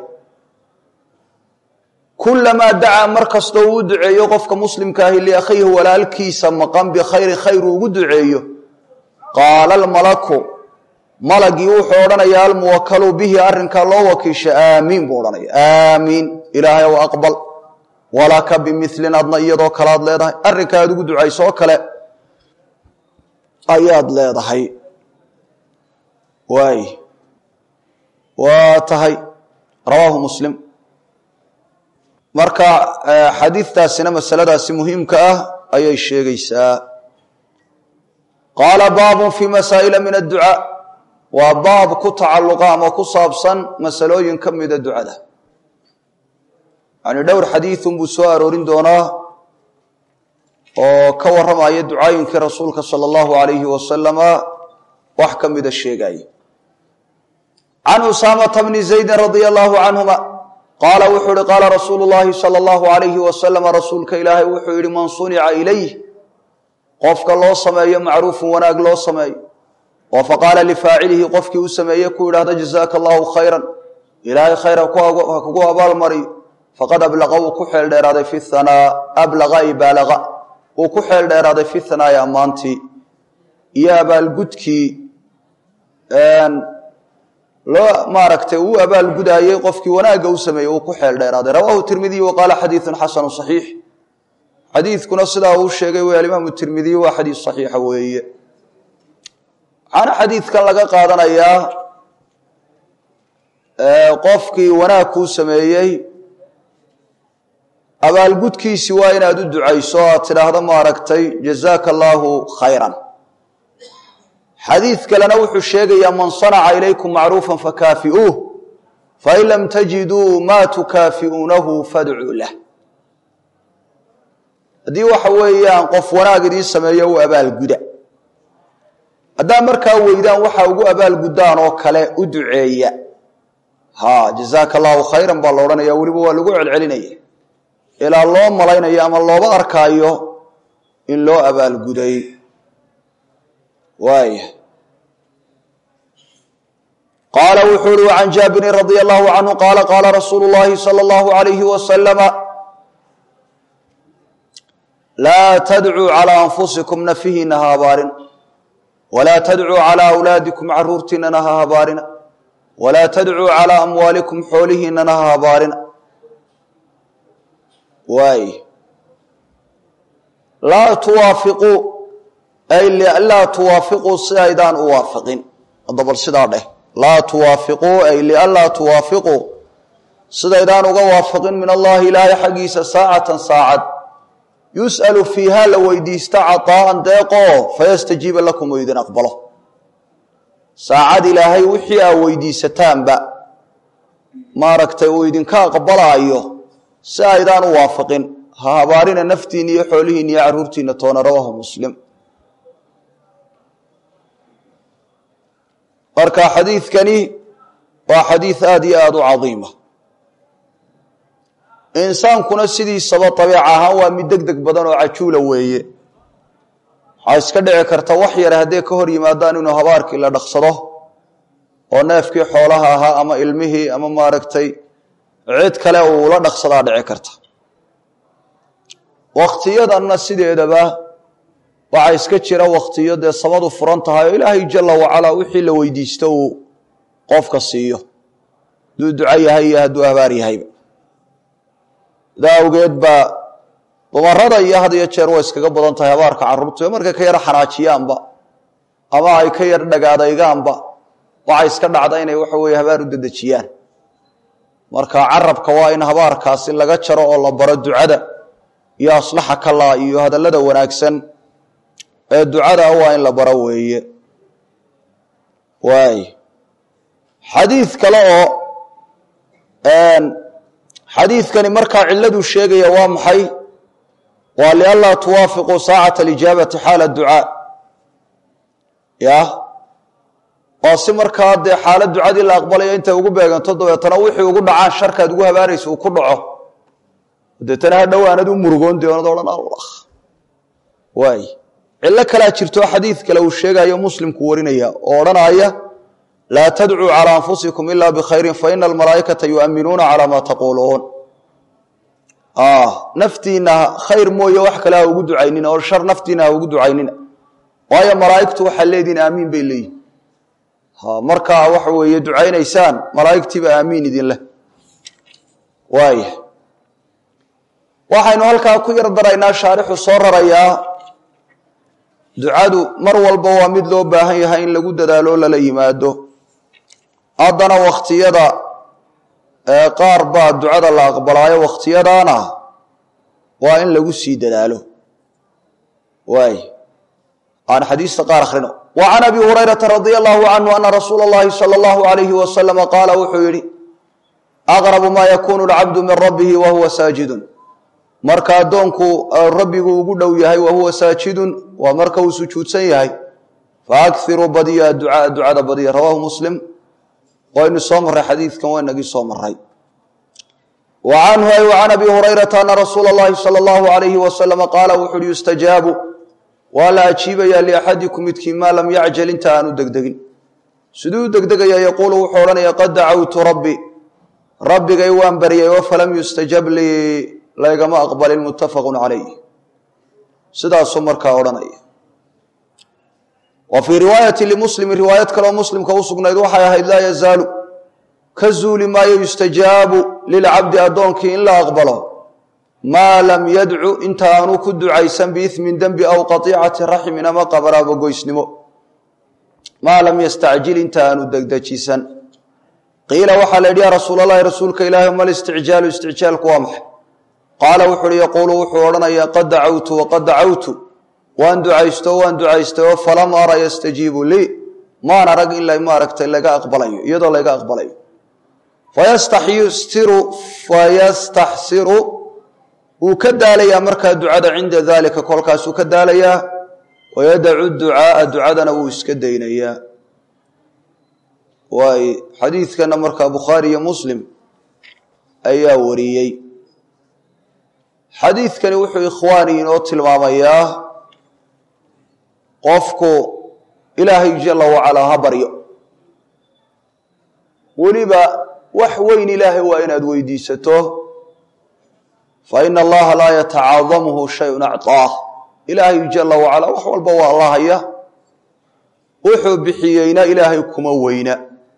kulamaa dacaa mar kastoo uu duceeyo qofka muslimka ahi liakhiihi walaalkiisa maqan bikhayri khayr uu ugu duceeyo qaala almalaku malagii wuxuu odhanayaa almuwakalu bihi arrinkaa loo wakiisha aamiin buu odhanaya aamiin ilaahay ow aqbal walaka bimilin adna iyadoo kale aad leedahay arrinka aad ugu ducayso oo kale ayaad leedahay waay waa tahay rawaahu muslim marka xadiidtaasina masaladaasi muhiimka ah ayay sheegaysaa qaala baabun fii masaa'ila min adducaa waa baab ku tacalluqa ama ku saabsan masalooyin ka mida ducada yani dhowr xadiidun buu soo aroorin doonaa oo ka warramaya ducaayinkii rasuulka sala allahu alayhi wasalama wax ka mida sheegaya can usaamata bni zaydin radia allahu canhuma qaala wuxuu ihi qaala rasuulu llahi sala allahu alayhi wasalama rasuulka ilaahay wuxuu yihi man sunica ilayh qofka loo sameeyo macruufun wanaag loo sameeyo oo faqaala lifaacilihi qofkii u sameeye ku yidhahda jazaaka allahu khayran ilaahay khayr ha kugu abaalmariyo faqad ablaqa wuu ku xeel dheeraaday fi hanaa ablaqa ay baalaqa wuu ku xeel dheeraaday fi hanaai ammaantii iyo abaalgudkii loo maaragtay uu abaalgudaayey qofkii wanaagga u sameeyey uu ku xeel dheeraaday rawaahu tirmidiy wa qaala xadiidun xasanu saxiix xadiidkuna sidaa uu sheegay wey alimaamu tirmidiy waa xadiid saxiixa weeye waxaana xadiidkan laga qaadanayaa qofkii wanaag kuu sameeyey abaalgudkiisi waa inaad u ducayso aad tidhaahdo maaragtay jazaaka allaahu khayran xadiid kalena wuxuu sheegayaa man sanaca ilaykum macruufa fakaafi'uuh fain lam tajiduu maa tukaafi'uunahu fadcuu lah haddii waxa weeyaan qof wanaag idiin sameeyo u abaalguda haddaa markaa weydaan waxa ugu abaalguddaan oo kale u duceeya ha jazaaka allaahu khayran baa la odhanaya weliba waa lagu celcelinaya ilaa loo malaynayo ama looba arkaayo in loo abaalguday waaya qaala wuxuu uhi can jaabirin radia allahu canhu qaala qaala rasuulu llahi sala allahu alayhi wasalama laa tadcuu calaa anfusikum nafihiina ha habaarin walaa tadcuu calaa awlaadikum caruurtiinana ha habaarina walaa tadcuu calaa amwaalikum xoolihiinana ha habaarina waay laa tuwaafiquu ay laa tuwaafiquu si aydaan u waafiqin dabal sidaa dheh laa tuwaafiquu ay lianlaa tuwaafiquu sidaydaan uga waafiqin min allahi ilaahay xaggiisa saacatan saacad yus'alu fiiha la weydiista caطaa'an deeqoo fayastajiiba lakum oo idin aqbalo saacad ilaahay wixii aa weydiisataanba maaragtay uu idinka aqbalaayo si aydaan u waafiqin ha habaarina naftiina iyo xoolihiina iyo carruurtiina toona rawaahu muslim marka xadiidkani waa xadiid aada iyo aada u cadiima insaankuna sidiisaba dabeec ahaan waa mid deg deg badan oo cajuula weeye waxaa iska dhici karta wax yare hadday ka hor yimaadaan inuu habaarkii la dhaqsado oo neefkii xoolaha ahaa ama ilmihii ama maaragtay cid kale uu la dhaqsadaa dhici karta wakhtiyadanna sideedaba waxaa iska jira wakhtiyo dee samadu furan tahay oo ilaahay jala wacalaa wixii la weydiisto uu qofka siiyo hadduu duco yahay iyo hadduu habaar yahayba sidaa awgeed baa dumarada iyo had iyo jeer way iskaga badan tahay habaarka carruurtu ee markay ka yar xanaajiyaanba ama ay ka yar dhagaadaygaanba waxay iska dhacda inay waxa weeye habaar u dedejiyaan marka carabka waa in habaarkaasi laga jaro oo la baro ducada iyo aslaxa kalaa iyo hadallada wanaagsan ee ducada waa in la baro weeye waay xadiid kale oo xadiidkani markaa ciladuu sheegaya waa maxay waa lianlaa tuwaafiquu saacata alijaabati xaala ducaa ya waa si markaa dee xaalad ducadii la aqbalaya intay ugu beeganto dabeetana wixii ugu dhacaan sharkaad ugu habaaraysa uu ku dhaco deetana ha dhowaanad u murugoon deonad odhan allah waay cillo kalaa jirto xadiid kale uu sheegayo muslimku warinaya oo odhanaya laa tadcuu calى anfusikum ila bkhayri faina almalaa'ikata yuaminuuna calى ma taquuluun naftiina khayr mooye wax kale ha ugu ducaynina oo shar naftiina ha ugu ducaynina waayo malaa'igtu waxaa leedihin aamiin bay leeyihin markaa waxa weeye ducaynaysaan malaa'igtiiba aamiin idin leh waaya waxaynu halkaa ku yar daraynaa shaarixu soo rarayaa ducadu mar walba waa mid loo baahan yahay in lagu dadaalo lala yimaado haddana wakhtiyada qaar baa ducada la aqbalaayo wakhtiyadaana waa in lagu sii dadaalo waay aan xadiista qaar akhrino wa can abi hurayrata radia allahu canhu ana rasuula اllahi salى اllahu alayhi wasalama qaala wuxuu yihi aqrabu ma yakunu lcabdu min rabbihi wa huwa saajidun marka addoonku rabbigu ugu dhow yahay wa huwa saajidun waa marka uu sujuudsan yahay faakiruu badiya ducaa ducada badiya rawaahu muslim waynu soo marray xadiidkan waynagii soo maray wa canhu ay wa can abi hurayrata ana rasuula اllahi salى اllahu alayhi wasalama qaala wuxu uhi yustajaabu waa la ajiibayaa liaxadikum midkiin maa lam yacjal inta aanu degdegin siduu u degdegaya yaquulu wuxuu odhanaya qad dacawtu rabbi rabbigay waan baryay oo falam yustajab lii laygama aqbalin muttafaqu calayh sidaasuu markaa odhanaya wa fii riwaayati limuslimi riwaayad kaleo muslimka u sugnayd waxay ahayd laa yazaalu ka zuuli maayo yustajaabu lilcabdi addoonkii in la aqbalo maa lam yadcu inta aanu ku ducaysan biismin dembi aw qatiicati raxmin ama qabaraabogoysnimo maa lam yastacjil inta aanu degdejisan qiila waxaa la yidhi yaa rasuul allahi rasuulka ilaahi ma listicjaalu isticjaalku waa maxay qaala wuxu uhi yaquulu wuxuu odhanayaa qad dacawtu waqad dacawtu waan ducaysto waan ducaystay oo falam ara yastajiibu lii maan arag in maaragtay laga aqbalayo iyadoo laga aqbalayo fayastaxsiru fayastaxsiru wuu ka daalayaa markaa ducada cinda daalika kolkaasuu ka daalayaa wayadacu ducaaa ducadana wuu iska daynayaa waay xadiidkana markaa bukhaari iyo muslim ayaa wariyey xadiidkani wuxuu ikhwaani inoo tilmaamayaa qofku ilaahay jala wacalaa ha baryo weliba wax weyn ilaahay waa inaad weydiisato fa ina allaha laa yatacaadamuhu shayun acطaah ilaahay jala wacalaa wax walba waa la haya wuxuu bixiyeyna ilaahay kuma weyna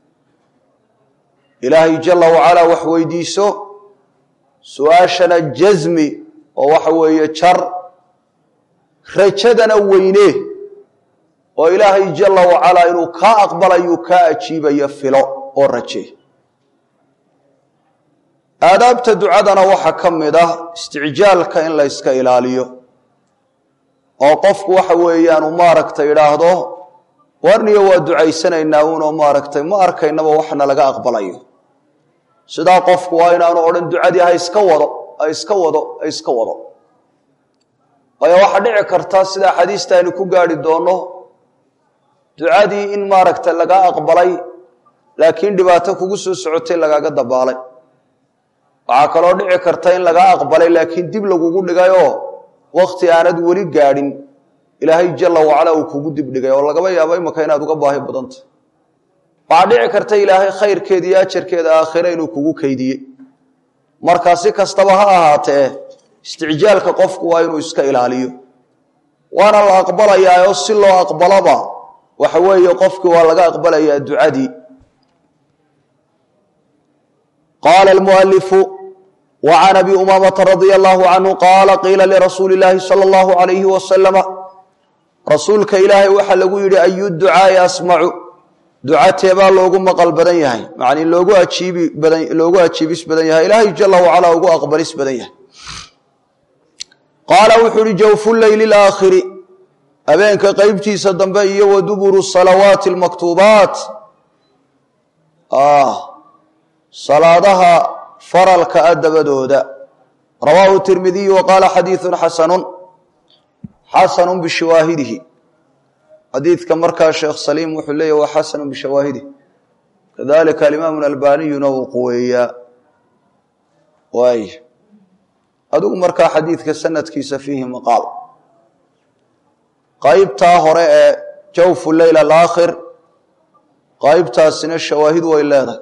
ilaahay jala wacalaa wax weydiiso su-aashana jasmi oo waxa weeye jar rajadana weyne oo ilaahay jala wacalaa inuu kaa aqbalayuu kaa ajiibaya filo oo raje aadaabta ducadana waxaa ka mid ah isticjaalka in la yska ilaaliyo oo qofku waxa weeyaan uu maaragtay idhaahdo warniyo waa ducaysanaynaa uunoo maaragtay ma arkaynaba waxna laga aqbalayo sidaa qofku waa inaanu odhan ducadii ha iska wado ha iska wado ha iska wado waayo waxaa dhici karta sida xadiista aynu ku gaari doonno ducadii in maaragtay laga aqbalay laakiin dhibaato kugu soo socotay lagaaga dabaalay waxaa kaloo dhici karta in laga aqbalay laakiin dib lagugu dhigayoo wakti aanad weli gaadhin ilaahay jala wacala uu kugu dibdhigay oo lagaba yaabo imaka inaad uga baahi badanta waxaa dhici karta ilaahay khayrkeeda iyo ajarkeeda aakhire inuu kugu keydiyey markaa si kastaba ha ahaatee isticjaalka qofku waa inuu iska ilaaliyo waana la aqbalayaa oo si loo aqbalaba waxa weeye qofkii waa laga aqbalayaa ducadii qaala almualifu wa can abi umaamata radia allahu canhu qaala qiila lirasuuli illaahi sala allahu alayhi wasalama rasuulka ilaahay waxaa lagu yidhi ayu ducaai asmacu ducateebaa loogu maqal badan yahay macnii loogu ajiibi badan loogu ajiibis badan yahay ilaahay jala wacalaa ugu aqbalis badan yahay qaala wuxuu uhi jawfu leyli laakhiri habeenka qeybtiisa dambe iyo wa duburu salawaati almaktuubaat salaadaha faralka a dabadooda rawaahu tirmidiyu wa qaala xadiiثun xasanun xasanu bishawaahidihi xadiidka markaa sheekh saliim wuxuu leeyahy waa xasanu bishawaahidihi kadalika alimaamu albaniyuna wuu quweeyaa waay adigu markaa xadiidka sanadkiisa fiihi maqaal qaybtaa hore ee jawfu leyl alaakhir qaybtaasina shawaahid way leedahay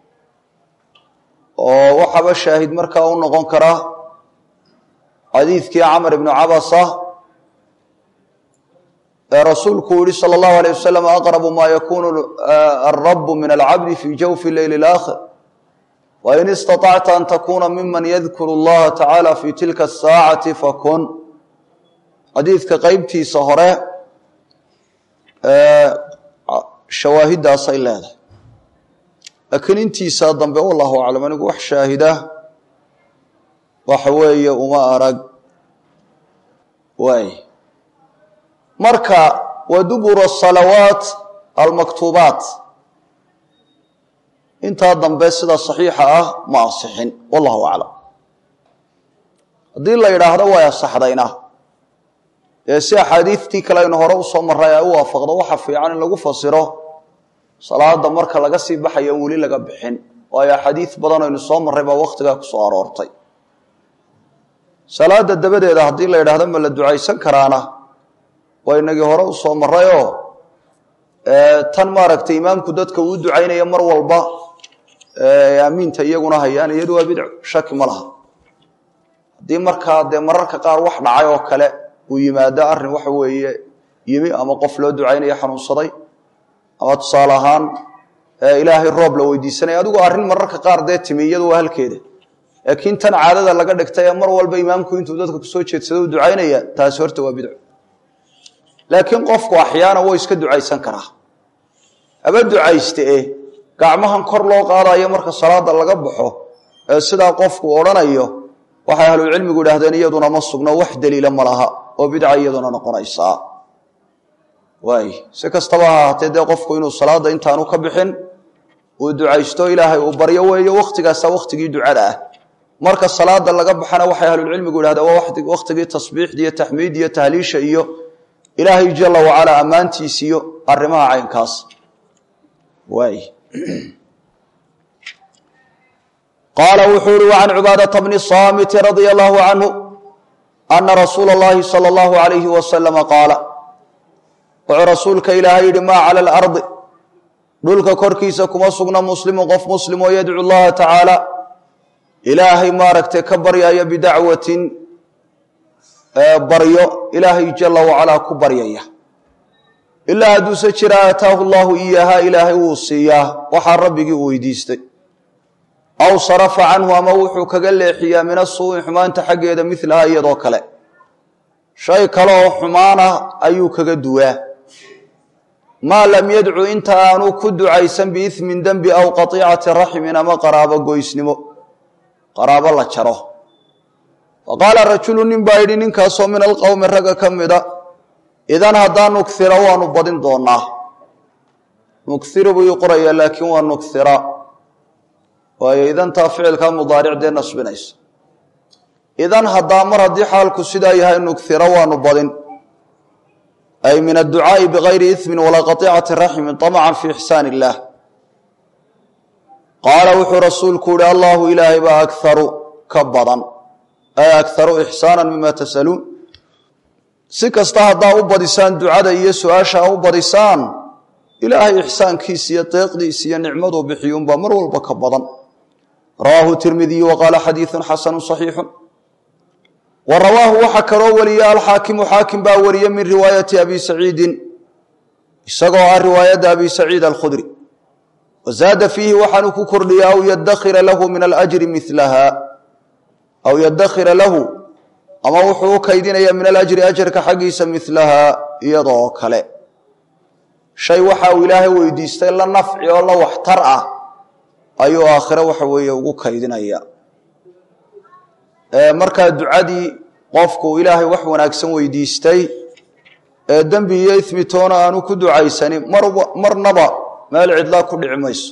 oo waxaaba shaahid markaa u noqon karaa xadiidkii camr ibnu cabasa ee rasuulku yihi salى اllahu alيه wasalam aqrabu ma yakunu alrabu min alcabdi fi jawfi leyl اlaakhir wain istaطacta an takuna miman yadkuru اllaha tacaala fi tilka asaacati fakun xadiidka qeybtiisa hore shawaahiddaasay leedahay laakiin intiisaa dambe wallahu aclam anigu wax shaahida waxa weeye uma arag waay marka wa dubur asalawaat almaktuubaat intaa dambe sida saxiixa ah ma asixin wallahu aclam haddii la yidhaahdo way asaxdayna ee si axaadiidtii kale aynu hore usoo maray ay u waafaqdo waxa fiican in lagu fasiro salaada marka laga sii baxayo in weli laga bixin waayo axaadiid badan aynu soo marray baa wakhtigaa kusoo aroortay salaada dabadeeda haddii la yidhaahdo ma la ducaysan karaana waa inagii hore usoo marayoo tan maaragtay imaamku dadka uu ducaynaya mar walba aamiinta iyaguna hayaan iyadu waa bidco shaki ma laha haddii markaa dee mararka qaar wax dhacay oo kale uu yimaado arrin waxa weeye yimi ama qof loo ducaynaya xanuunsaday ama tusaale ahaan ilaahay roob la weydiisanaya adigu arrin mararka qaar dee timi iyadu waa halkeeda laakiin tan caadada laga dhigtay ee mar walba imaamku intuu dadka kusoo jeedsado u ducaynaya taasi horta waa bidco laakiin qofku axyaana way iska ducaysan karaa haba ducayste e gacmahan kor loo qaadayo marka salaada laga baxo ee sidaa qofku odhanayo waxay ahlucilmigu idhahdeen iyaduna ma sugno wax daliila ma laha oo bidca iyaduna noqonaysaa waay si kastaba ha ahaatee dee qofku inuu salaada intaanu ka bixin uu ducaysto ilaahay uu baryo weeyo wakhtigaasa wakhtigii ducada ah marka salaada laga baxana waxay ahlulcilmigu idhahdeen waa wakhtigii tasbiixda iyo taxmiid iyo tahliisha iyo ilaahay jala wacalaa ammaantiis iyo arrimaha caynkaas waay qaala wuxuu uhi wacan cubaadata bni saamiti radia allahu canhu ana rasuula اllahi salى اllahu alayhi wasalama qaala wuxuu rasuulka ilaahay yihi maa cala alardi dhulka korkiisa kuma sugna muslimu qof muslim oo yadcu llaha tacaala ilaahay maaragtay ka baryaya bidacwatin baryo ilaahay jala wacalaa ku baryaya ilaa hadduuse jira aataahu llahu iyaaha ilaahay wuu siiyaa waxaa rabbigii u weydiistay aw sarafa canhu ama wuxuu kaga leexiyaa min asuu'i xumaanta xaggeeda milaha iyadoo kale shay kale oo xumaanah ayuu kaga duwaa maa lam yadcu inta aanu ku ducaysan biismin dembi aw qatiicati raxmin ama qaraabo goysnimo qaraabo la jaro faqaala rajulu nin baa yidhi ninkaasoo min alqowmi ragga ka mida idan haddaan nukhira waanu badin doonaa nukthiru buu ii qoraya laakiin waa nukhira waayo idantaa ficilkaa mudaaric dee nasbinaysa idan haddaa mar haddii xaalku sidaa yahay nukhira waanu badin ay min adducaa'i bigayri ismin walaa qatiicati raxmin طamcan fi ixsaan illaah qaala wuxuu rasuulku yihi allahu ilaahay baa akaru ka badan ay akaru ixsaana mima tasaluun si kasta haddaa u badisaan ducada iyo su-aasha a u badisaan ilaahay ixsaankiisa iyo deeqdiisa iyo nicmaduu bixiyuunbaa mar walba ka badan rawaahu tirmidiyu wa qaala xadiidu xasanu صaxiixu wa rawaahu waxaa kaloo wariya alxaakimu xaakim baa wariye min riwaayati abi saciidin isagoo ah riwaayadda abi saciid alkhudri wazaada fiihi waxaanu ku kordhiya aw yadakhira lahu min alajri milaha aw yadakhira lahu ama wuxuu u kaydinaya min alajri ajarka xaggiisa milahaa iyadoo kale shay waxa uu ilaahay weydiistay la nafci oo la waxtar ah ayuu aakhire waxa weeye ugu kaydinaya markaa ducadii qofku ilaahay wax wanaagsan weydiistay ee dembi iyo ismi toona aanu ku ducaysanin marnaba meel cidlaa ku dhici mayso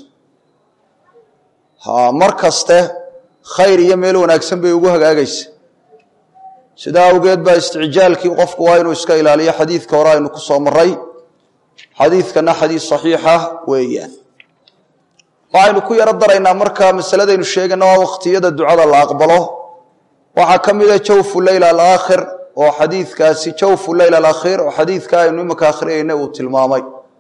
mar kaste khayr iyo meel wanaagsan bay ugu hagaagaysa sidaa awgeed baa isticjaalkii qofku waa inuu iska ilaaliyo xadiidka hore aynu ku soo maray xadiidkana xadiis saxiixa weeyaan waxaynu ku yaro daraynaa markaa masaladaynu sheegayna waa waqtiyada ducada la aqbalo waxaa ka mida jawfu leyl alaakhir oo xadiidkaasi jawfu leyl alakhiir oo xadiidka aynu imanka akhriyayna uu tilmaamay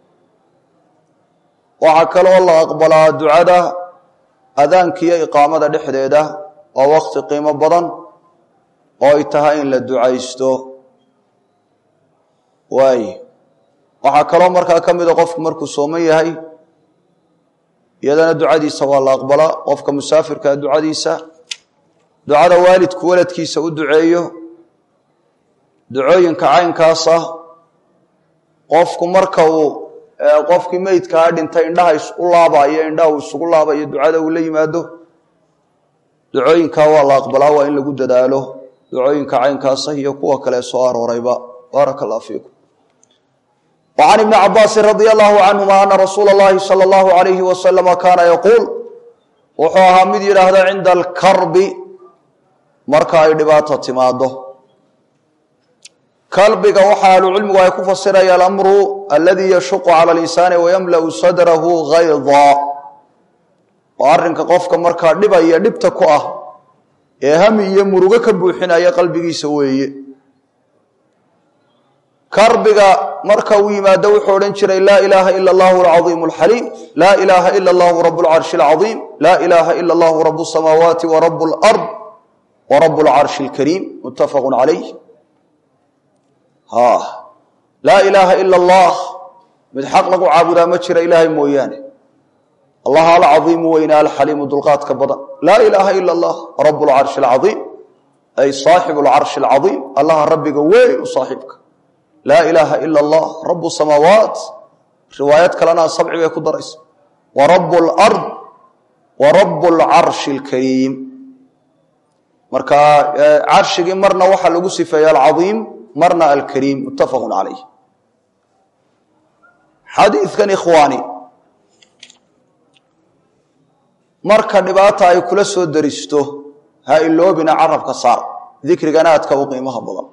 waxaa kaloo la aqbalaa ducada adaanka iyo iqaamada dhexdeeda waa waqti qiimo badan oo ay tahay in la ducaysto waay waxaa kaloo markaa ka mida qofku markuu sooman yahay iyadana ducadiisa waa la aqbalaa qofka musaafirkaa ducadiisa ducada waalidku waladkiisa u duceeyo ducooyinka caynkaasa qofku marka uu qofkii meydkaa dhintay indhaha isu laabayo indhaha uu isugu laabayo ducada uu la yimaado ducooyinkaa waa la aqbalaa waa in lagu dadaalo ducooyinka caynkaasa iyo kuwa kale soo aroorayba baaraka allah fiikum wa can ibni cabaasin radia allahu canhuma ana rasuula اllahi salى اllahu alayhi wasalama kaana yaquul wuxuu ahaa mid yidhaahda cinda alkarbi marka ay dhibaato timaado kalbiga waxa ahlucilmigu ay ku fasiraya alamru aladii yashuqu cala linsaani wayamla'u sadrahu hayda oo arrinka qofka markaa dhibaya dhibta ku ah ee hami iyo murugo ka buuxinaya qalbigiisa weeye karbiga marka uu yimaado wuxuu odhan jiray laa ilaaha ila allahu alcaiimu alxaliim laa ilaaha ila allahu rabu lcarshi alcaiim laa ilaaha ila allahu rabu samaawaati wa rabu lard wa rabu lcarshi alkariim muttafaqu calayh laa ilaaha ila allah mid xaq lagu caabudaa ma jira ilaahay mooyaane allah alcaiimu weyne alxaliimu dulqaadka badan laa ilaaha ila allah rabu lcarshi alcaiim ay saaxibu lcarshi alcaiim allaha rabbiga weyn u saaxiibka laa ilaaha ila allah rabu samaawaat riwaayad kalena sabci bay ku daraysa wa rabu lard wa rabu lcarshi alkariim marka carshigii marna waxaa lagu sifeeya alcaiim marna alkariim muttafaqu calayh xadiidkan ikhwaani marka dhibaata ay kula soo daristo ha iloobina carabka saar dikrigana aadka u qiimaha badan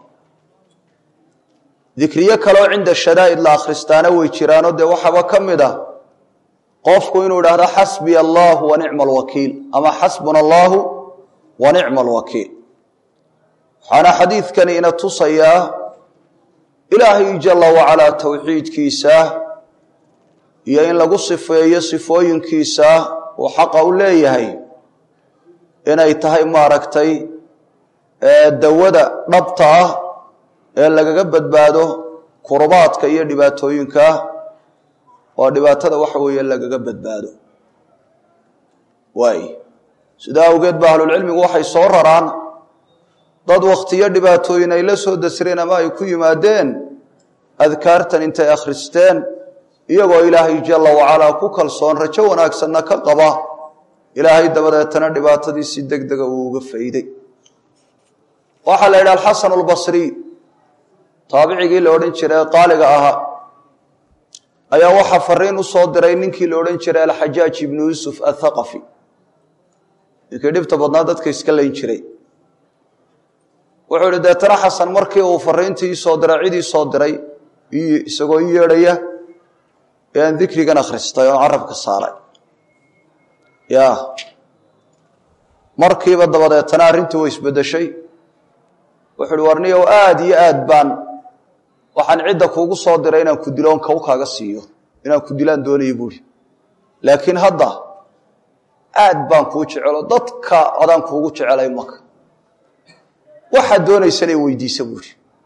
dikriyo kaleo cinda shadaa'id la akhristaana way jiraanoo dee waxaaba ka mid ah qofku inuu idhaahdo xasbiya allahu wa nicma alwakiil ama xasbuna allahu wa nicma alwakiil waxaana xadiidkani ina tusayaa ilaahay jalla wacalaa towxiidkiisa iyo in lagu sifeeyo sifooyinkiisa uu xaqa u leeyahay inay tahay maaragtay dawada dhabta ah ee lagaga badbaado kurubaadka iyo dhibaatooyinka oo dhibaatada waxa weeye lagaga badbaado waay sidaa awgeed ba ahlulcilmigu waxay soo raraan dad wakhtiyo dhibaatooyin ay la soo dasreen ama ay ku yimaadeen adkaartan intay akhristeen iyagoo ilaahay jalla wacalaa ku kalsoon rajo wanaagsanna ka qaba ilaahay dabadeetana dhibaatadii si deg dega uu uga fayday waxaa la yidhi alxasan albasriy taabicigii la odhan jiray ee qaaliga ahaa ayaa waxaa fariin u soo diray ninkii la odhan jiray alxajaaj ibnu yuusuf athaqafi ninkii dhibta badnaa dadka iska layn jiray wuxuu ihi deetana xasan markii uu fariintii iisoo diray cid ii soo diray isagoo ii yeedhaya ee aan dikrigan akhristay oo carabka saaray ya markiiba dabadeetana arrintii way isbeddeshay wuxu uhi warniyow aada iyo aad baan waxaan cidda kuugu soo diray inaan ku diloon kaw kaaga siiyo inaan ku dilaan doonaya buuhi laakiin hadda aad baan kuu jecelo dadka adaan kuugu jecelay maka waxaad doonaysana weydiisa buuhi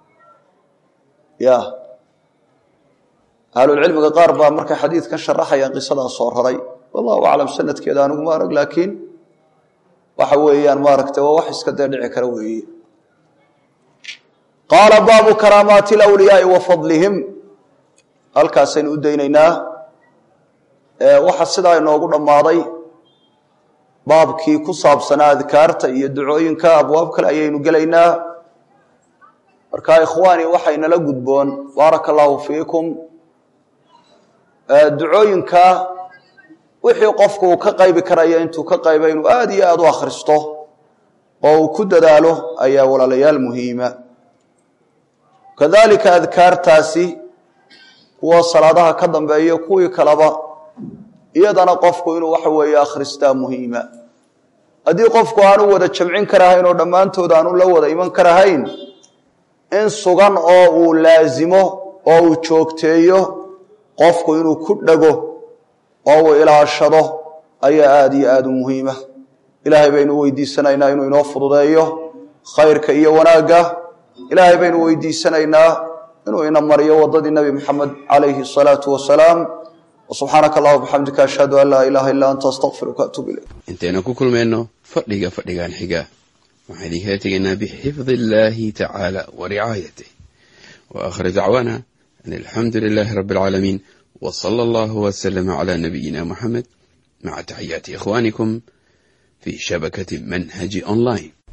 ya ahlulcilmiga qaar baa markay xadiidkan sharaxayaan qisadaa soo raray wallahu aclam sanadkeeda anigu ma arag laakiin waxa weeyaan maaragtay waa wax iska dee dhici kara weeye qaala baabu karaamaati alawliyaai wa fadlihim halkaasaynu u daynaynaa waxa sidaa inoogu dhammaaday baabkii ku saabsanaa adkaarta iyo ducooyinka abwaab kale ayaynu gelaynaa marka ikhwaani waxaynala gudboon baaraka allaahu fiikum ducooyinka wixii qofku uu ka qaybi karaya intuu ka qayba inuu aada iyo aada u akhristo oo uu ku dadaalo ayaa walaalayaal muhiima kadalika adkaartaasi kuwa salaadaha ka dambeeya kuwii kaleba iyadana qofku inuu waxa weeye akhristaa muhiima haddii qofku aanu wada jamcin karahayn oo dhammaantood aanu la wada iman karahayn in sugan oo uu laasimo oo uu joogteeyo qofku inuu ku dhego oo uu ilaashado ayaa aada iyo aada u muhiima ilaahay baynu weydiisanaynaa inuu inoo fududeeyo khayrka iyo wanaagga ilaahay baynu weydiisanaynaa inuu ina mariyo waddadii nebi moxamed calayhi asalaatu wasalaam subxaanaka allah bxamdika ashhadu an laa ilaaha illaa anta astaqfiruka atuub ilayk intaynu ku kulmayno fadhiga fadhigan xiga waxaan idinkala tegaynaa bixifdi illaahi tacaala wa ricaayatih wa aakhir dacwaana an alxamdu lilaahi rabbi alcaalamiin wa sala allahu wasalama calaa nabiyina moxamed maca taxiyaati ikhwaanikum fi shabakati manhaji online